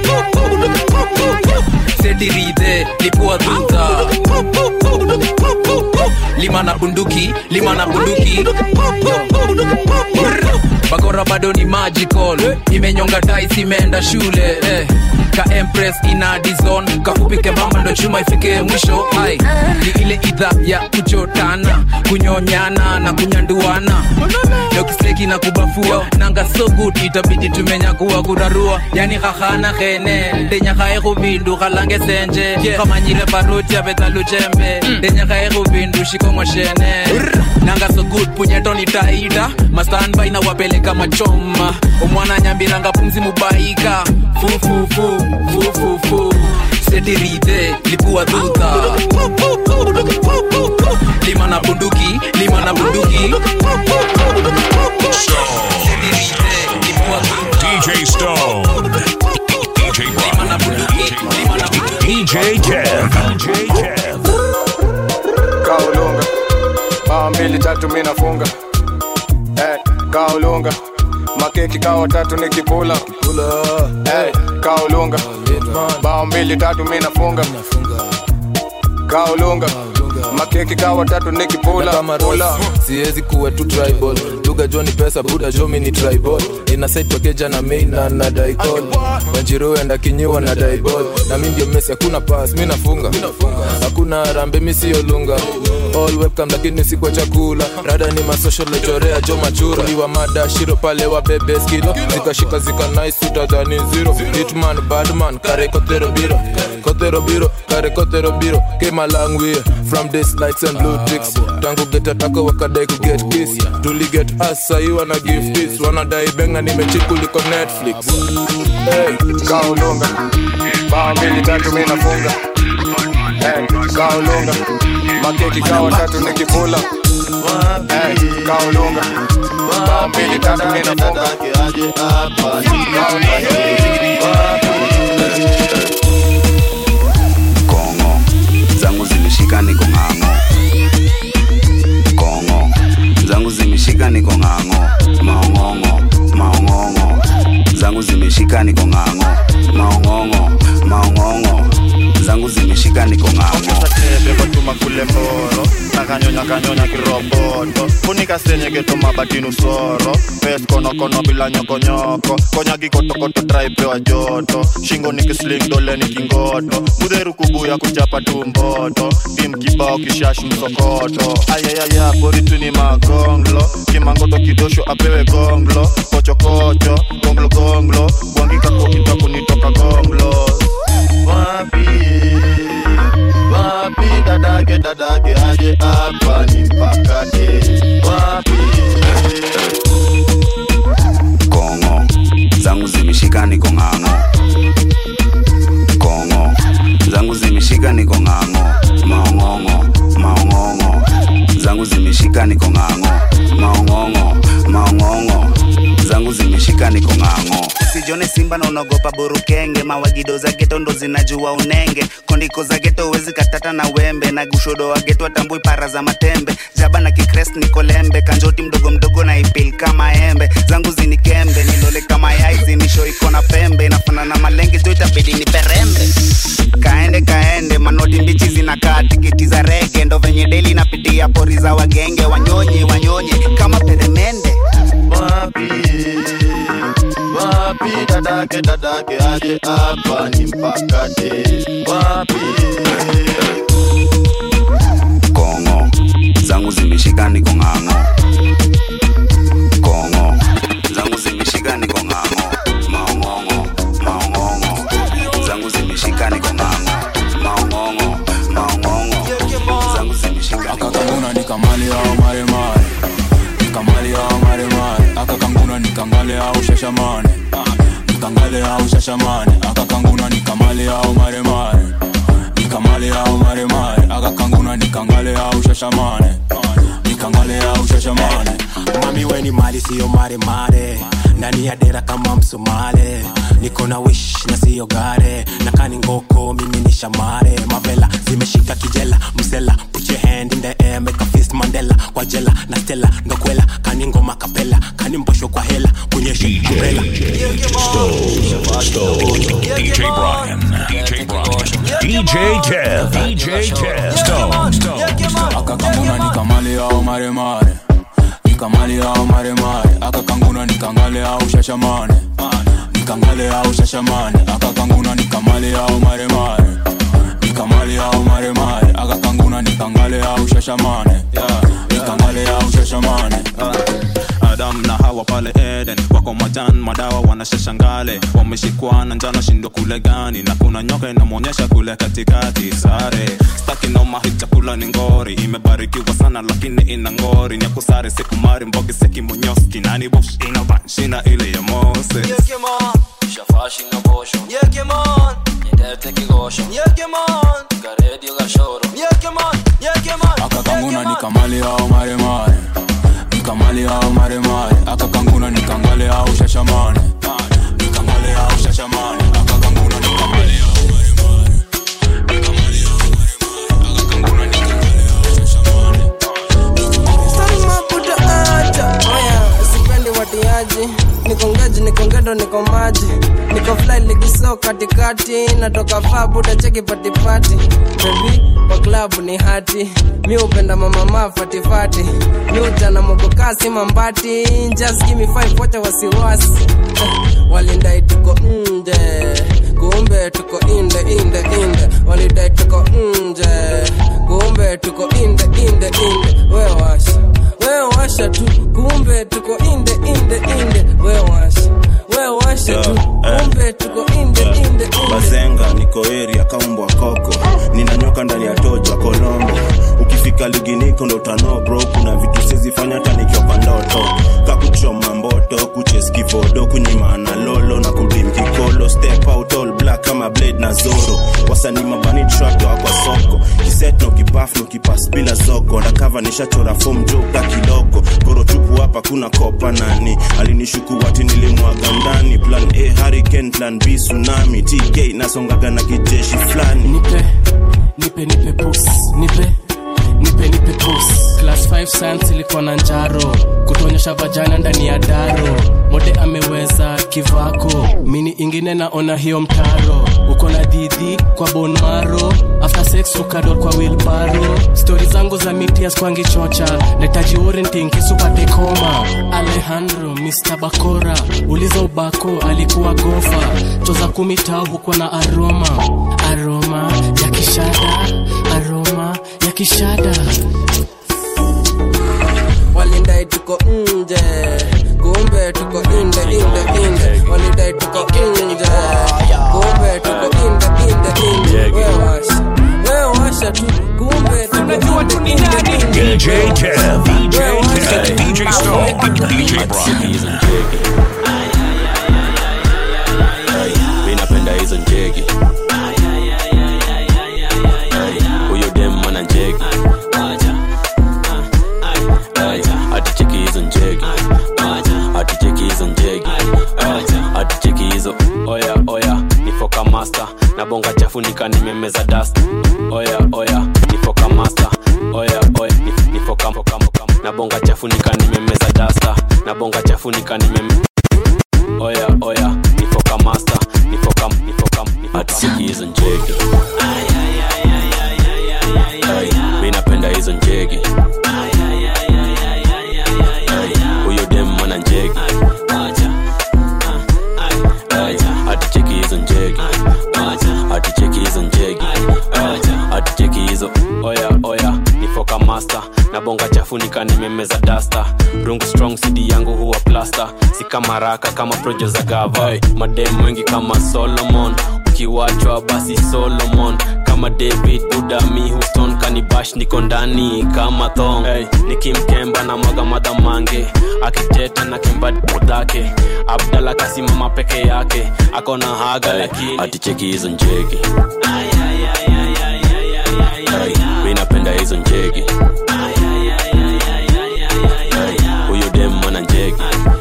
setirite lipua duta lima na bunduki lima na bunduki bakora bado ni magical imenyonga dais imeenda shule eh. ka empress ina dizon kafupike mama ndo chuma ifike mwisho ai ni ile idha ya kuchotana kunyonyana na kunyanduana lokisleki na kubafua nanga so good itabidi tumenyakuwa kurarua yani khahana khene ndenyakhae khubindu khalange senje khamanyile baruti abetsa luchembe ndenyakhae khubindu shikongo shene nanga so good punyetoni taida mastanbai na wapeleka machoma omwana nyambiranga pumzi mubaika fufufu fufufu setirite lipua duta lima na bunduki lima na bunduki DJ Stone. DJ Brian. DJ Kev. DJ Kev. kaulunga bao mbili tatu mi nafunga hey, kaulunga makeki kawa tatu nikipula hey, kaulunga bao mbili tatu mi nafunga kaulunga makeki kawa tatu nikipula pula siwezi kuwa tu tribal lugha jo ni pesa buda jo mi ni tribal ina side pakeja na main na na daikol wanjiru enda kinyiwa na daibol na mi ndio mesi hakuna pass mi nafunga hakuna rambe mi siyo lunga all webcam lakini si kwa chakula rada ni masocial lechorea jo machura liwa mada shiro pale wa bebe skilo zikashika zika nice utadhani zero hitman badman kare kotero biro kotero biro kare kotero biro came a long way from this lights and blue ticks tangu get atako wakadai ku get kiss tuli get us sahi wana give this wanadai benga nimechikuliko netflix hey, kaulunga bao mbili tatu mi nafunga hey, kaulunga makeki kawa tatu nikipula hey, kaulunga bao mbili tatu mi nafunga kongo zangu zimeshika niko ng'ang'o kongo zangu zimeshika niko ng'ang'o maong'ong'o maong'ong'o zangu zimeshika niko ng'ang'o maong'ong'o maong'ong'o zangu zimeshika niko ng'ang'o bebatuma kule mboro nakanyonya kanyonya kiroboto funika senye geto mabatinu soro pes konokono bila nyokonyoko konya gikotokoto draipewa joto shingo nikisling dole nikingoto mudheru kubuya kuchapa tumboto tim kibao kishash msokoto ayayaya boritu ni magonglo kimangoto kidosho apewe gonglo kochokocho gonglo gonglo gwangikakokita kunitoka gonglo wapi wapi dadake dadake aje hapa ni mpakate wapi zimeshika niko ng'ang'o kongo zangu zimeshika niko ng'ang'o maong'ong'o maong'ong'o zangu zimeshika niko ng'ang'o maong'ong'o maong'ong'o zangu zimeshika niko ng'ang'o sijone simba na unaogopa burukenge mawagido za geto ndo zinajua unenge kondiko za geto wezi katata na wembe na gushodo wa geto atambui para za matembe jaba na kikrest nikolembe kanjoti mdogo mdogo na ipil kama embe zangu zinikembe nilole kama yai zinisho iko na pembe inafana na malenge jo itabidi ni perembe kaende kaende manoti mbichi zinakaa tikiti za rege ndo venye deli napitia pori za wagenge wanyonye wanyonye kama peremende wapi wapi dadake dadake aje hapa ni mpakate wapi kongo zangu zimeshika niko ng'ang'o kongo zangu zimeshika niko ng'ang'o maong'ong'o maong'ong'o zangu zimeshika niko ng'ang'o maong'ong'o maong'ong'o zangu zimeshika niko akakanguna nikamali au maremare nikamali au maremare akakanguna nikangale au shashamane nikangale au shashamane akakanguna nikamali au maremare nikamali au maremare akakanguna nikangale au shashamane nikangale au shashamane mami weni mali siyo maremare ndani ya dera kama msomale niko na wish na siyo gare na kani ngoko mimi ni shamare mavela zimeshika kijela msela put your hand in the air make a fist mandela kwa jela na stella ndo kwela kani ngoma kapela kani mbosho kwa hela kunyeshe umbrella DJ Brian. DJ Brian. DJ Kev. DJ Kev. Stone. Stone. akakanguna nikamali au maremare nikamali au maremare akakanguna nikangale au shashamane nikangale au shashamane akakanguna nikamali au maremare nikamali au maremare akakanguna nikangale au shashamane nikangale au shashamane adam na hawa pale eden wako majan madawa wanashashangale wameshikwa na njana shindo kule gani na kuna nyoka inamwonyesha kule katikati sare staki noma hii chakula ni ngori imebarikiwa sana lakini ina ngori ni akusare sikumari mbogi sekimonyoski nani bosh inabanshina ile ya mose shafashi na bosho nyedete kigosho karedio gashoro akakanguna nikamali au maremare nikamali au maremare akakanguna nikangale au shashamane nikangale au shashamane akakanguna nikamali au maremare nikamali au maremare akakanguna nikangale au shashamane maputa acha oya sipendi watiaji niko ngaji niko ngendo niko maji niko fly ligiso katikati natoka faa buda cheki patipati bebi kwa klabu ni hati mi upenda mamama fatifati mi ujana mogokasi mambati just give me five wacha wasiwasi Eh, walindai tuko nje kumbe tuko inde inde inde walidai tuko nje kumbe tuko inde inde inde we washa we washa tu kumbe tuko inde inde inde we washa we washa tu kumbe tuko inde inde inde bazenga niko area kaumbwa koko ninanyoka ndani ya toja kolombo ukifika ligi niko ndo utano bro kuna vitu sizifanya hata nikiwa kwa ndoto kakuchoma mboto kucheskivodo kunyimana lolo na kudim kikolo step out all black kama blade na zoro wasanii mabani tractor kwa soko kiset no kipaf no kipas bila zoko ndakava nishachora fom joka kidogo goro tupu hapa kuna kopa nani alinishuku wati nilimwaga ndani plan a hurricane plan b tsunami tk nasongaga na kijeshi fulani nipe nipe nipe pus nipe nipe nipe pus class 5 science ilikuwa na njaro kutonyesha vajana ndani ya daro mode ameweza kivako mini ingine naona hiyo mtaro uko na didhi kwa bonmaro after sex ukador kwa wilbaro stori zangu za mitias kwangi chocha netaji orenting kisupate koma alejandro mr bakora uliza ubako alikuwa gofa choza kumi tao huko na aroma aroma ya kishada aroma ya kishada walidai tuko nje kumbe tuko inde inde inde walidai tuko nje kumbe tuko inde inde inde we washa we washa tu kumbe tuko inde inde inde DJ Kev. DJ Kev. DJ Stone. DJ Brian. njegi Hey, huyo dem ana njegi Hey, aticheki hizo njegi aticheki hizo njegi Hey, aticheki hizo oya oya nifoka master na bonga chafu nika nimemeza dust oya oya nifoka master oya oya nif- nifoka foka, foka, na bonga chafu nika nimemeza dasta na bonga chafu nika nimeme oya oya nifoka master nifoka nifoka aticheki hizo njegi Hey, mi napenda hizo njegi Hey, huyo dem ana njegi Hey, aticheki hizo njegi aticheki hizo njegi Hey, aticheki hizo oya oya nifoka master na bonga chafu nika nimemeza dasta rungu strong cd yangu huwa plasta si kama raka kama projo za gava hey, madem wengi kama solomon ukiwachwa basi solomon kama david budami houston kanibash niko ndani kama thong hey, nikimkemba na mwaga madhamange akiteta na kemba dhake abdala kasimama peke yake akona haga hey, lakini aticheki hizo njegi Hey, mi napenda hizo njegi Hey, huyo dem ana njegi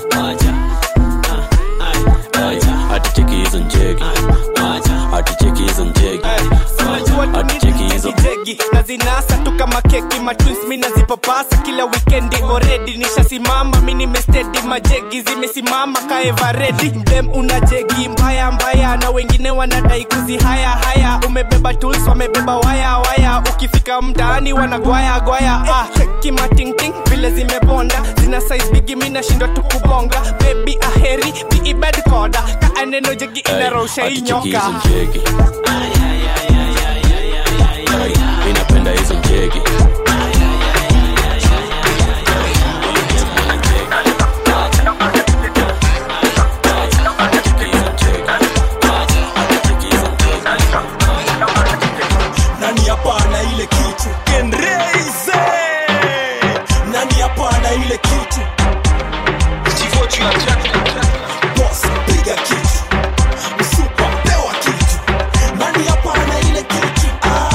Hey, aticheki hizo njegi aticheki hizo njegi aticheki hizo jegi na zinasa tu kama keki matwins mi nazipapasa kila wikendi oredi nishasimama mi nimestedi majegi zimesimama kaevaredi mdem una jegi mbaya mbaya na wengine wanadai kuzi haya haya umebeba tools wamebeba waya waya ukifika mtaani wanagwaya gwaya ah, kimatingting vile zimebonda zina size bigi mi nashindwa tu kubonga bebi aheri biibed koda kaaneno jegi inarosha aticheki inyoka hizo njegi Hey, mi napenda hizo njegi nani hapa na ile kitu kenreize nani hapa na ile kitu Boss, piga kitu msupa pewa kitu nani hapa na ile kitu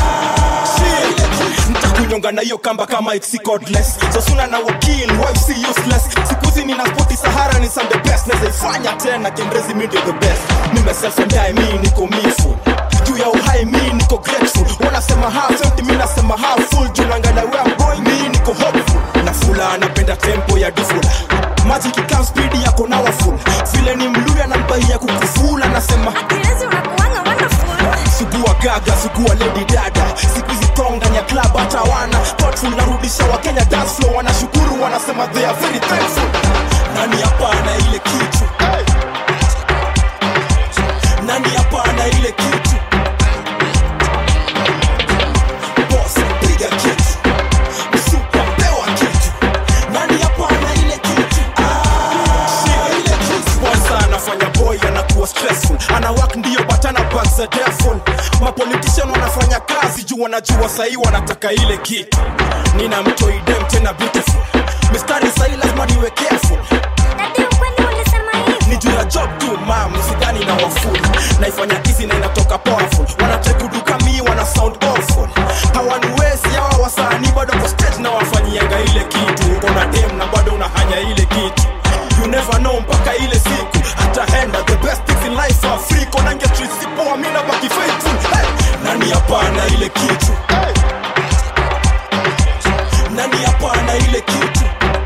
ntakunyonga na hiyo kamba kama it's cordless sosuna na wakil wife si useless sikuzi nina spoti sahara ni some the best nazaifanya tena kendrezi mi ndio the best nimeselfendai mi niko mifu juu ya uhai mi niko grateful wanasema half empty mi nasema half full juu nangana where I'm going mi niko hopeful na fula anapenda tempo ya dufula maji kikam spidi yako nawa full vile ni mluya na mbaia kukufula nasema sugua gaga sugua lady dada siku hizi tong ndani ya club hata wana thoughtful narudisha wakenya dance floor wanashukuru wanasema they are very thankful nani hapa na ile kitu nani hapa na ile kitu Boss, piga kitu Msupa, pewa kitu nani hapa na ile kitu Ah, ile kitu Sponsor anafanya boy anakuwa stressful ana work ndio but ana back za devil mapolitician wanafanya kazi juu wanajua sahii wanataka ile kitu nina mtoidem tena beautiful mistari sahii lazima niwe careful ni juu ya job tu mam sidhani na wafuli naifanya hizi na inatoka powerful wanatekuduka mi wana sound awful hawaniwezi hawa wasanii bado kwa stage na wafanyianga ile kitu uko na dem na bado unahanya ile kitu you never know mpaka ile siku hataenda the best things in life are free konange street sipoa mi nabaki faithful hey! nani hapana ile kitu hey! nani hapana ile kitu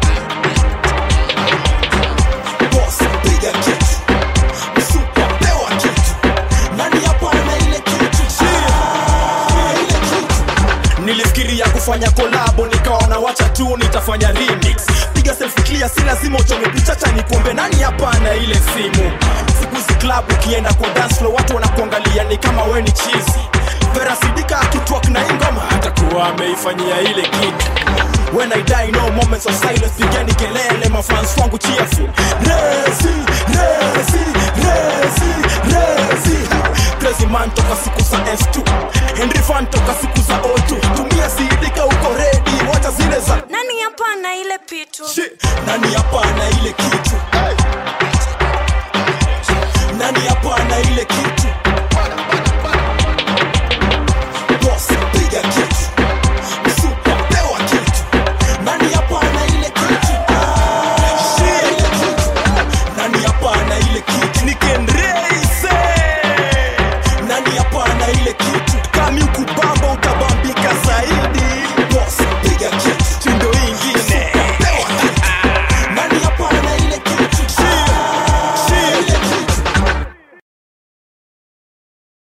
Boss, piga kitu Msupa, pewa kitu nani hapana ile kitu Ah, ile kitu nilifikiria kufanya kolabo nikaona wacha tu nitafanya remix piga selfie clear si lazima uchome pichacha nikuombe nani hapana ile simu siku hizi club ukienda kwa dance floor watu wanakuangalia ni kama we ni chizi vera sidika akitwak na ingoma atakuwa ameifanyia ile kitu when i die no moments of silence pigeni kelele mafans wangu cheerful rezi rezi rezi rezi crazy man toka siku za f2 henry fan toka siku za o2 tumia sidika uko redi wacha zile za nani hapa na ile pitu nani hapa na ile kitu nani hapa na ile kitu